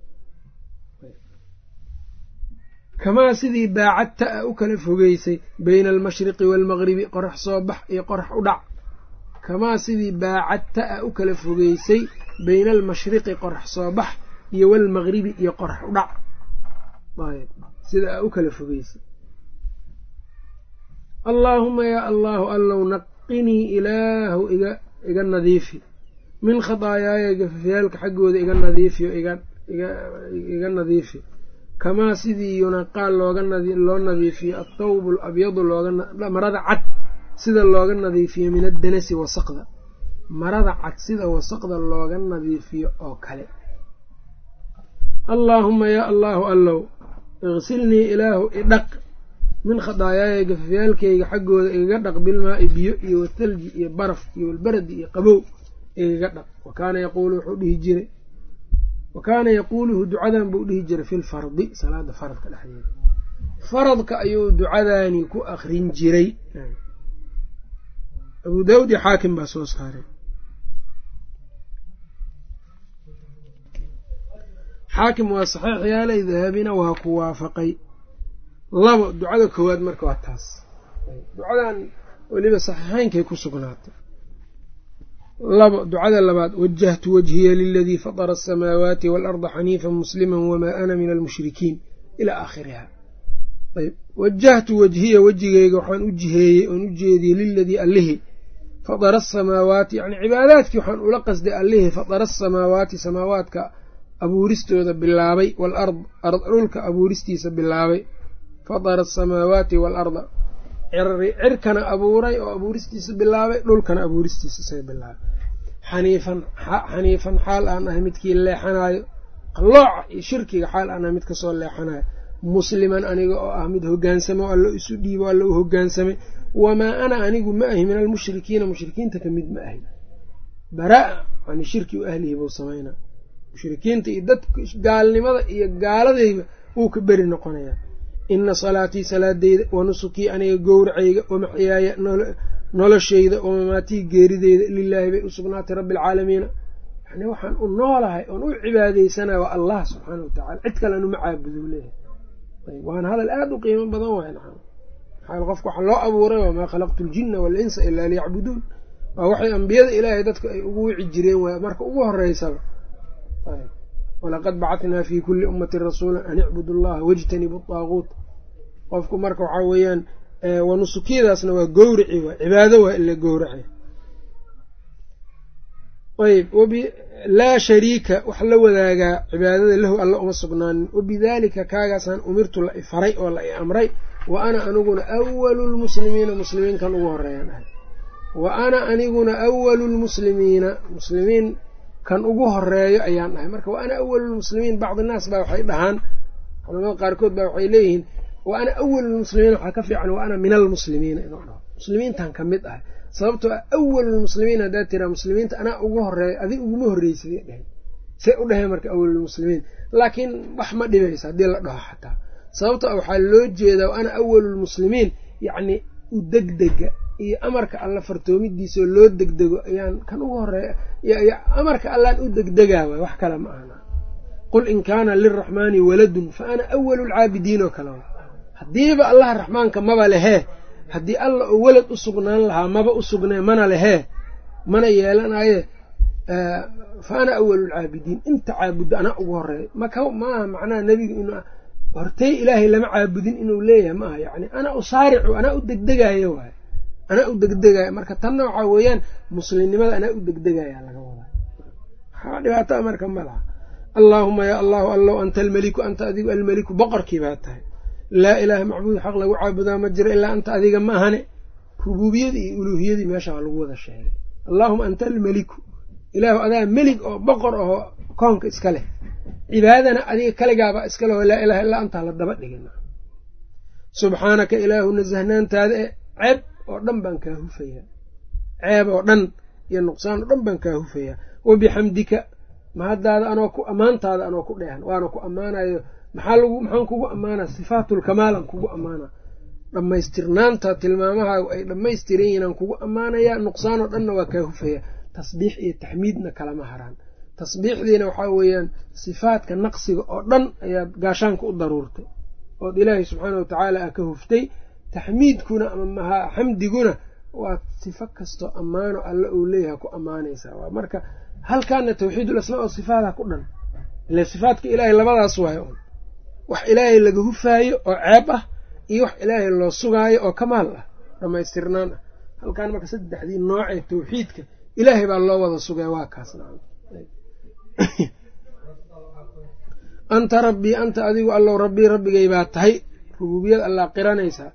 kamaa sidii baacadta a u kala fogeysay beyna almashriqi waalmaqribi qorax soo bax iyo qorax u dhac kamaa sidii baacadta a u kala fogeysay beyna almashriqi qorax soo bax iyo waalmaqribi iyo qorax u dhac sida a u kala fogeysay allaahuma yaa allaahu allow naqinii ilaahu iga iga nadiifi min khataayaaya gafafyaalka xaggooda iga nadiifiyo iga nadiifi kamaa sidii yunaqaa looga loo nadiifiyo athawbu alabyadu loogamarada cad sida looga nadiifiyo min addanasi wasaqda marada cad sida wasaqda looga nadiifiyo oo kale allaahuma yaa allaahu allow iqsilnii ilaahu idhaq min khadaayaaya gafafyaalkayga xaggooda igaga dhaq bilmaa'i biyo iyo wathalji iyo baraf iyo walbaradi iyo qabow igaga dhaq wa kaana yaquulu wuxuu dhihi jiray wa kaana yaquuluhu ducadan buu dhihi jiray fi lfardi salaada faradka dhexdeeda faradka ayuu ducadaani ku akrin jiray abuu daawud iyo xaakim baa soo saaray xaakim waa saxiix yaalay dahabina waa ku waafaqay labo ducada koowaad marka waa taas ducadan weliba saxiixeynkay ku sugnaatay labo ducada labaad wajahtu wajhiya liladii fatara asamaawaati waalarda xaniifan muslima wamaa ana min almushrikiin ilaa aakhiriha ayb wajahtu wajhiya wejigeyga waxaan u jiheeyey oon u jeediyey liladii allihii fatara asamaawaati yani cibaadaadkii waxaan ula qasday allihii fatara asamaawaati samaawaadka abuuristooda bilaabay waalard dhulka abuuristiisa bilaabay fatara asamaawaati waalarda cirkana abuuray oo abuuristiisa bilaabay dhulkana abuuristiisa isaga bilaabay xaniifan xaniifan xaal aan ahay midkii leexanaayo qallooca iyo shirkiga xaal aan ahay mid kasoo leexanayo musliman aniga oo ah mid hogaansame o alla isu dhiibo alla u hogaansamay wamaa ana anigu ma ahi min almushrikiina mushrikiinta ka mid ma ahi baraa yani shirki u ahlihi buu samaynaa mushrikiinta iyo dadka gaalnimada iyo gaaladayba wuu ka beri noqonayaa ina salaatii salaadeyda wa nusukii aniga gowracayga wamaxyaaya nolosheyda wamamaatii geerideyda lilaahi bay u sugnaatay rabbi alcaalamiina yani waxaan u noolahay oon u cibaadeysanaya waa allah subxaana wa tacala cid kale anuma caabudo leeyahay waana hadal aada u qiimo badan waay naam maxaa qofka waxaa loo abuuray wamaa khalaqtu ljina waalinsa ilaa liyacbuduun waa waxay ambiyada ilaahay dadka ay ugu wici jireen waay marka ugu horeysaba walaqad bacatnaa fii kulli ummatin rasuula an icbudu allaha wajtanibu daaguut qofku marka waxaa weeyaan wanusukiyadaasna waa gowraci waa cibaado waa ila gowrace ayb laa shariika wax la wadaagaa cibaadada lahu alla uma sugnaanin wabidaalika kaagaasaan umirtu la ifaray oo la i amray wa ana aniguna awalu lmuslimiina muslimiinkan ugu horeeyaan ahay wa ana aniguna awalu lmuslimiina muslimiin kan ugu horeeyo ayaan dhahay marka wa ana awalulmuslimiin bacdi naas baa waxay dhahaan culamada qaarkood baa waxay leeyihiin wa ana awalulmuslimiin waxaa ka fiican wa ana min almuslimiina inuu dhaho muslimiintan ka mid ahay sababtoo ah awalulmuslimiin haddaad tiraa muslimiinta anaa ugu horeeyo adig uguma horreysaday dhaheen say u dhaheen marka awalulmuslimiin laakiin wax ma dhibaysa haddii la dhaho xataa sababtoo ah waxaa loo jeedaa wa ana awalulmuslimiin yacni u degdega iyo amarka alla fartoomidiisaoo loo degdego ayaan kan ugu horeeya amarka allaan u degdegaa waay wax kale ma ahna qul in kaana liraxmaani waladun fa ana awalu lcaabidiin oo kale haddiiba allaha raxmaanka maba lehee haddii alla oo welad u sugnaan lahaa maba u sugnee mana lehee mana yeelanaye fa ana awalu lcaabidiin inta caabuddo anaa ugu horeeya maka maaha macnaha nebiga in hortey ilaahay lama caabudin inuu leeyahay ma aha yani ana usaaricu anaa u degdegayo waay anaa u degdegaya marka tanna waxaa weeyaan muslimnimada anaa u degdegaya laga wadaa waxaa dhibaataa marka ma laha allaahuma yaa allahu allow anta almeliku anta adigu almeliku boqorkii baa tahay laa ilaaha macbuud xaq lagu caabudaa ma jiro ilaa anta adiga ma ahane rubuubiyadii iyo uluuhiyadii meesha waa lagu wada sheegay allaahuma anta almeliku ilaahu adaa melig oo boqor ahoo koonka iska leh cibaadana adiga kaligaabaa iska leh oo laa ilaha illaa antaa la daba dhigin subxaanaka ilaahu nasahnaantaada e ceeb oo dhan baan kaa hufayaa ceeb oo dhan iyo nuqsaan oo dhan baan kaa hufayaa wabixamdika mahaddaada anoo ku ammaantaada anoo ku dheehan waana ku ammaanayo maxaa lagu maxaan kugu ammaanaa sifaatulkamaalan kugu ammaanaa dhammaystirnaanta tilmaamahaagu ay dhammaystiran yihiin aan kugu ammaanayaa nuqsaan oo dhanna waa kaa hufayaa tasbiix iyo taxmiidna kalama haraan tasbiixdiina waxaa weeyaan sifaadka naqsiga oo dhan ayaad gaashaanka u daruurtay ood ilaahay subxaana watacaala a ka huftay taxmiidkuna ama xamdiguna waa sifo kastoo ammaano alle uu leeyahay ku ammaanaysaa waa marka halkaana tawxiidul asmaa o sifaada ku dhan ile sifaadka ilaahay labadaas waayo un wax ilaahay laga hufaayo oo ceeb ah iyo wax ilaahay loo sugaayo oo kamaal ah dhammaystirnaan ah halkaan marka saddexdii noocee tawxiidka ilaahay baa loo wada sugaya waa kaas anta rabbii anta adigu allow rabbii rabbigay baa tahay rububiyad allaa qiranaysaa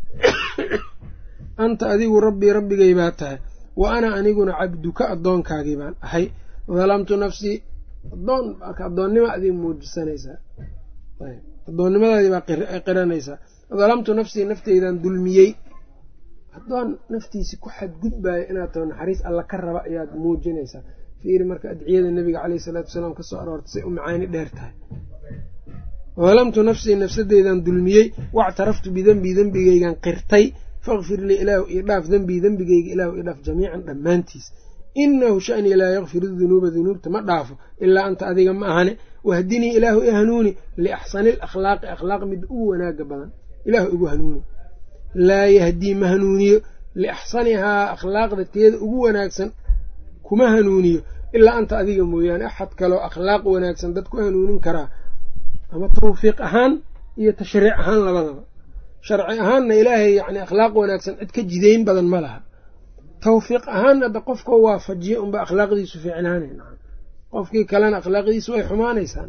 anta adigu rabbii rabbigay baa tahay wa ana aniguna cabduka addoonkaagii baan ahay dalamtu nafsii adoon marka addoonnima adii muujisanaysaa addoonnimadaadii baa qiranaysaa dalamtu nafsii nafteydan dulmiyey addoon naftiisi ku xadgudbaayo inaad taho naxariis alla ka raba ayaad muujinaysaa fiiri marka adciyada nabiga caleyhi isalaatu wasalaam kasoo aroortay say u macaani dheer tahay dalamtu nafsii nafsadeydan dulmiyey wactaraftu bidenbii dembigeygan qirtay fakfir lii ilaahu io dhaaf dembii dembigeyga ilaahu io dhaaf jamiican dhammaantiis inahu shanii laa yakfiru dunuuba dunuubta ma dhaafo ilaa anta adiga ma ahane wahdinii ilaahu i hanuuni liaxsani lakhlaaqi akhlaaq mid ugu wanaaga badan ilaahu igu hanuuni laa yahdii ma hanuuniyo liaxsanihaa akhlaaqda teeda ugu wanaagsan kuma hanuuniyo ilaa anta adiga mooyaane axad kaloo akhlaaq wanaagsan dad ku hanuunin karaa ama tawfiiq ahaan iyo tashriic ahaan labadaba sharci ahaanna ilaahay yani akhlaaq wanaagsan cid ka jidayn badan ma laha tawfiiq ahaanna hadda qofkoo waafajiya unba akhlaaqdiisu fiicnaanay qofkii kalena akhlaaqdiisu way xumaanaysaa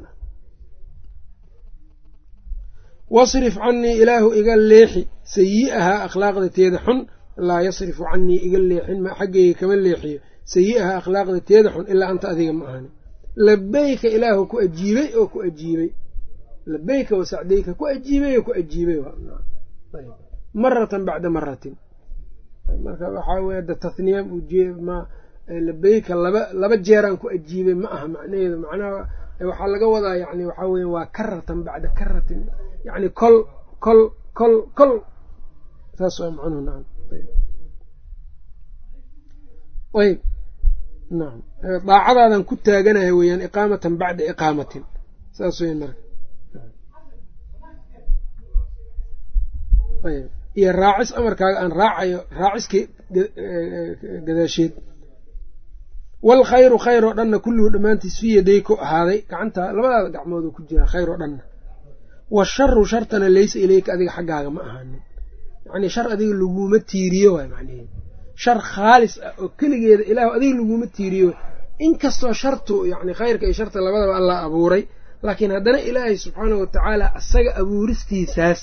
wasrif canii ilaahu iga leexi sayi'ahaa akhlaaqda teeda xun laa yasrifu canii iga leexin xaggeyga kama leexiyo sayi'ahaa akhlaaqda teeda xun ilaa anta adiga ma ahani labeyka ilaahu ku ajiibay oo ku ajiibay labeyka wasacdeyka ku ajiibay oo ku ajiibay maratan bacda maratin marka waxaa weye da tahniya ma labeyka laba laba jeeraan ku ajiibay ma aha macnaheedu macnaha waxaa laga wadaa yani waxaa weya waa karatan bacda karatin yani kol kol kol kol saas waa macnuhu naam ayb naam daacadaadan ku taaganaya weeyaan iqaamatan bacda iqaamatin saas weyan marka ayb iyo raacis amarkaaga aan raacayo raaciskii gadaasheed waalkhayru khayr oo dhanna kulluhu dhammaantiis fii yaday ku ahaaday gacanta labadaada gacmood ku jira khayr oo dhanna washaru shartana laysa ileyka adiga xaggaaga ma ahaanin yacnii shar adiga laguma tiiriyo waay macnaheed shar khaalis ah oo keligeeda ilaahu adiga laguma tiiriyo inkastoo shartu yacni khayrka iyo sharta labadaba allah abuuray laakiin haddana ilaahay subxaanahu watacaala asaga abuuristiisaas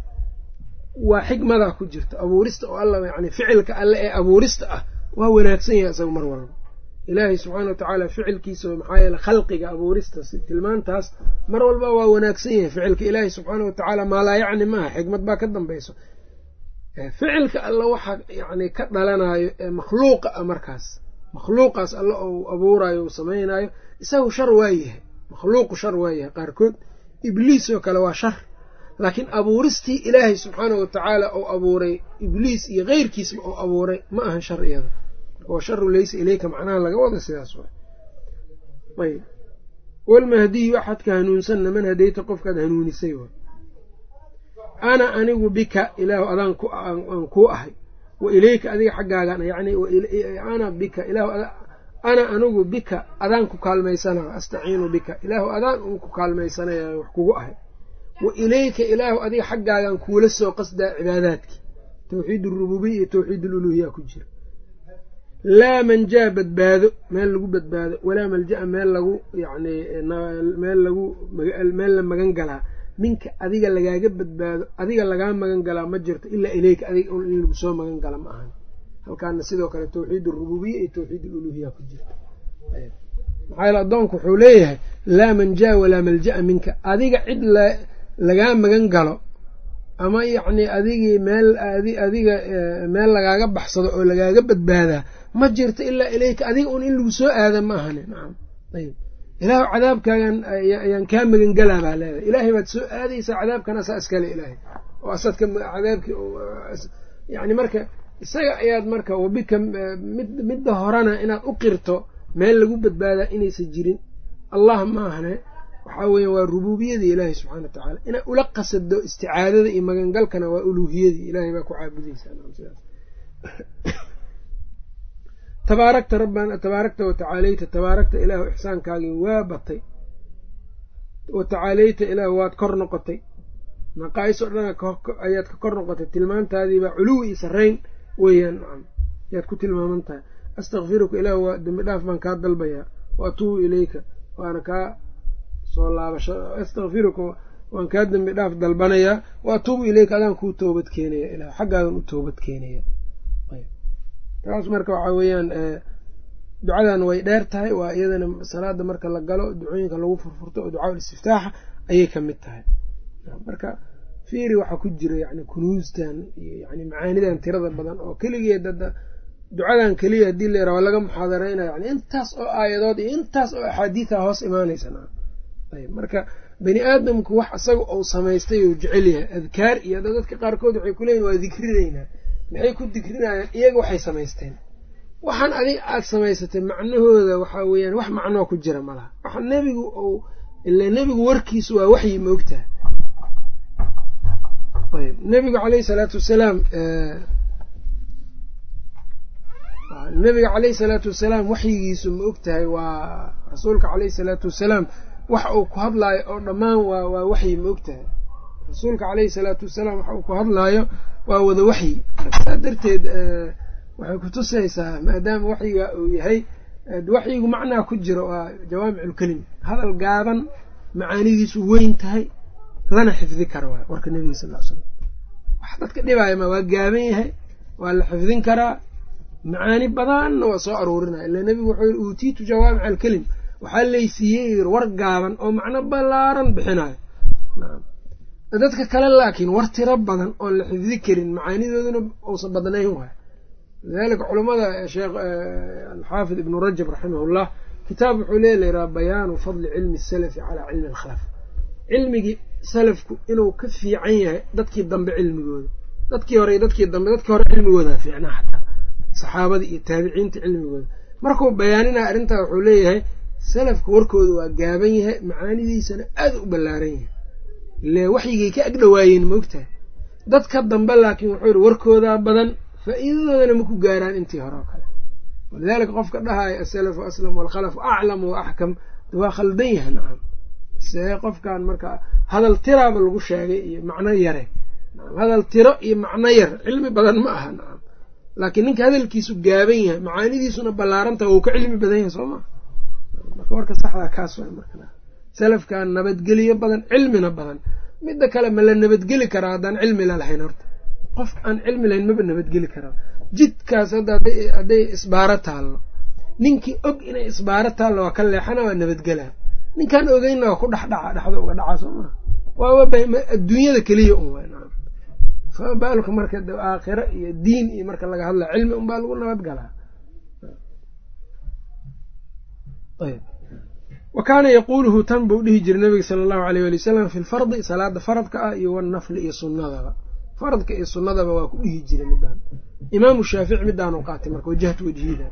waa xikmadaa ku jirta abuurista oo alla yani ficilka alle ee abuurista ah waa wanaagsan yahay isaga mar walba ilaahay subxaana watacaala ficilkiisa maxaa yeele khalqiga abuurista tilmaantaas mar walba waa wanaagsan yahay ficilka ilaahay subxaana watacaala maalaa yacni maaha xikmad baa ka dambayso ficilka alle waxa yani ka dhalanayo ee makhluuqa ah markaas makhluuqaas alle ou abuurayo uu samaynayo isagu shar waa yahay makhluuqu shar waa yahay qaarkood ibliis oo kale waa shar laakiin abuuristii ilaahay subxaanahu watacaala ou abuuray ibliis iyo keyrkiisba ou abuuray ma ahan shar iyada oo sharu laysa ileyka macnaha laga wada sidaas waay ayb walmahdiyu axadka hanuunsanna man hadayta qofkaad hanuunisay waay ana anigu bika ilaahu adaan aan kuu ahay wa ileyka adiga xaggaagan yani ana bika ilaahu ana anigu bika adaan ku kaalmaysanaa astaciinu bika ilaahu adaan un ku kaalmaysanaya wax kugu ahay wa ileyka ilaahu adiga xaggaagan kuula soo qasdaa cibaadaadkii tawxiid arububiya iyo tawxiid aluluhiya ku jira laa manjaa badbaado meel lagu badbaado walaa malja-a meel lagu yani meel lagu meel la magan galaa minka adiga lagaaga badbaado adiga lagaa magan galaa ma jirto ilaa ileyka adiga in lagu soo magan gala ma ahan halkaana sidoo kale tawxiid arububiya iyo tawxiid aluluhiya ku jirta maxaa yaele addoonku wuxuu leeyahay laa manjaa walaa malja-a minka adiga cid lagaa magan galo ama yacni adigii meel adiga meel lagaaga baxsado oo lagaaga badbaadaa ma jirto ilaa ilayka adiga un in lagu soo aada ma ahani nacam ayb ilaahu cadaabkaagan ayaan kaa magangelaa baa leedahay ilaahay baad soo aadaysaa cadaabkana saa iskale ilaahay oo asadka cadaabki yani marka isaga ayaad marka wabika mid midda horena inaad u qirto meel lagu badbaadaa inaysan jirin allah ma ahne waxaa weya waa rubuubiyadii ilaahay subxana wa tacaala inaad ula qasado isticaadada iyo magangalkana waa uluuhiyadii ilaahay baa ku caabudaysaa tabaarakta rabbana tabaarakta watacaaleyta tabaarakta ilaahu ixsaankaagii waa batay watacaaleyta ilaahu waad kor noqotay naqaais oo dhan ayaad ka kor noqotay tilmaantaadiibaa culuwi iyo sarrayn weeyaan nacam ayaad ku tilmaaman tahay astakfiruka ilaahu waa dembi dhaaf baan kaa dalbayaa wa atuubu ileyka waana kaa soo laabasha astakfiruka waan kaa dembi dhaaf dalbanayaa wa atuubu ileyka adaan kuu toobad keenaya ilah xaggaadan u toobad keenaya taas marka waxaa weeyaan ducadan way dheer tahay waa iyadana salaada marka la galo ducooyinka lagu furfurto oo ducaa istiftaaxa ayay ka mid tahay marka fiiri waxaa ku jira yani kunuustan iyo yani macaanidan tirada badan oo keligeed hadda ducadan keliya haddii la yaraa waa laga muxaadareynayo yani intaas oo aayadood iyo intaas oo axaadiida hoos imaanaysa ayb marka bani aadamku wax isaga uu samaystay uu jecel yahay adkaar iyo dadka qaarkood waxay kuleeyihin waa dikrinaynaa maxay ku dikrinayaan iyaga waxay samaysteen waxaan adig aada samaysatay macnahooda waxaa weeyaan wax macnoo ku jira malaha waxa nebigu uu ila nebigu warkiisu waa waxyi ma ogtaha ayb nebigu caleyhi salaatu wasalaam nebiga caleyhi salaatu wasalaam waxyigiisu ma ogtahay waa rasuulka caleyhi salaatu wasalaam wax uu ku hadlaayo oo dhammaan waa waa waxyi ma ogtahay rasuulka caleyhi salaatu wasalaam wax uu ku hadlaayo waa wada waxyi saa darteed waxay kutusaysaa maadaama waxyiga uu yahay waxyigu macnaa ku jiro waa jawaamiculkelim hadal gaaban macaanidiisu weyn tahay lana xifdi kara waay warka nebiga sal l slam wax dadka dhibaaya ma waa gaaban yahay waa la xifdin karaa macaani badanna waa soo aruurinaya ila nebigu wuxuu yiri uutiitu jawaamic alkelim waxaa laysiiyey yiri war gaaban oo macno ballaaran bixinayo dadka kale laakiin war tiro badan oon la xifdi karin macaanidooduna uusan badnayn waay lidalika culamada sheekh alxaafid ibnu rajab raximahullah kitaab wuxuu leey layihaha bayaanu fadli cilmi salafi calaa cilmi alkhalaf cilmigii salafku inuu ka fiican yahay dadkii dambe cilmigooda dadkii hore iyo dadkii dambe dadkii hore cilmigoodaa fiicnaa xataa saxaabadii iyo taabiciinta cilmigooda markuu bayaaninaya arrintaa wuxuu leeyahay salafka warkooda waa gaaban yahay macaanidiisana aada u ballaaran yahay ile waxyigay ka agdhawaayeen maogtahay dadka dambe laakiin wuxuu yihi warkoodaa badan faa'iidadoodana maku gaaraan intii hore oo kale walidaalika qofka dhahaya asalafu aslam waalkhalafu aclam wa axkam waa khaldan yahay nacam see qofkan marka hadal tiraaba lagu sheegay iyo macno yare hadal tiro iyo macno yar cilmi badan ma aha nacam laakiin ninka hadalkiisu gaaban yahay macaanidiisuna ballaarantah wuu ka cilmi badan yahay soo maa marka warka saxdaa kaas waa marka salafkan nabadgelyo badan cilmina badan midda kale ma la nabadgeli karaa haddaan cilmi lalahayn horta qof aan cilmi lahayn maba nabadgeli karaa jidkaas hadda hadday isbaaro taallo ninkii og inay isbaaro taallo waa ka leexana waa nabadgelaa ninkaan ogeynna waa ku dhexdhaca dhexda uga dhacaa soo maa waaba adduunyada keliya un waay nacam fabaalka marka aakhiro iyo diin iyo marka laga hadlaya cilmi unbaa lagu nabad galaa ayb wa kaana yaquuluhu tan buu dhihi jiray nabiga sala allahu aleyh wali wasalam fi lfardi salaada faradka ah iyo wanafli iyo sunnadaba faradka iyo sunnadaba waa ku dhihi jiray midaan imaamu shaafici midaanu qaatay marka wajahtu wajhida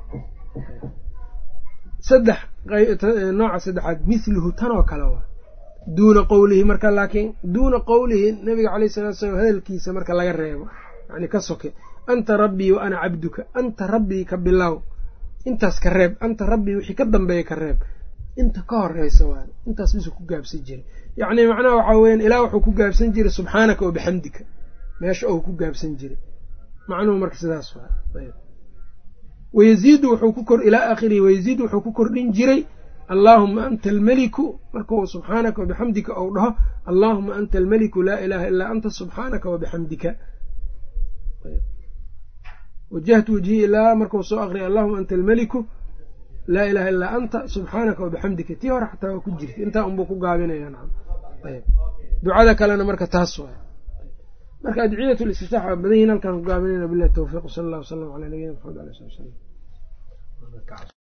saddex nooca saddexaad mithluhu tan oo kale waa duuna qowlihi marka laakiin duuna qowlihi nabiga caleyh salatu salaam hadalkiisa marka laga reebo yani ka soke anta rabbii wa ana cabduka anta rabbii ka bilow intaas ka reeb anta rabbii wixii ka dambeeya ka reeb inta ka horeysa waa intaas bisuu ku gaabsan jiray yacni macnaha waxaa weyan ilaah wuxuu ku gaabsan jiray subxaanaka wa bixamdika meesha ou ku gaabsan jiray macnuhu marka sidaas waa wayaziidu wuxuu ku kor ilaa aakhirihi wayaziidu wuxuu ku kordhin jiray allaahuma anta almeliku markuu subxaanaka wabixamdika ou dhaho allaahuma anta almeliku laa ilaaha ilaa anta subxaanaka wabixamdika wajahtu wajhi ilaa markuu soo aqriyay allahuma anta almeliku laa ilaaha illaa anta subxaanaka wabixamdika tii hore xataa waa ku jirta intaa unbuu ku gaabinaya nacam ayb ducada kalena marka taas waay marka adciyat listiftaax waa badan yihin halkaan ku gaabinayna bilahi towfiiq sala allah wasalam calaa nabiyina maxamed ala sali w salam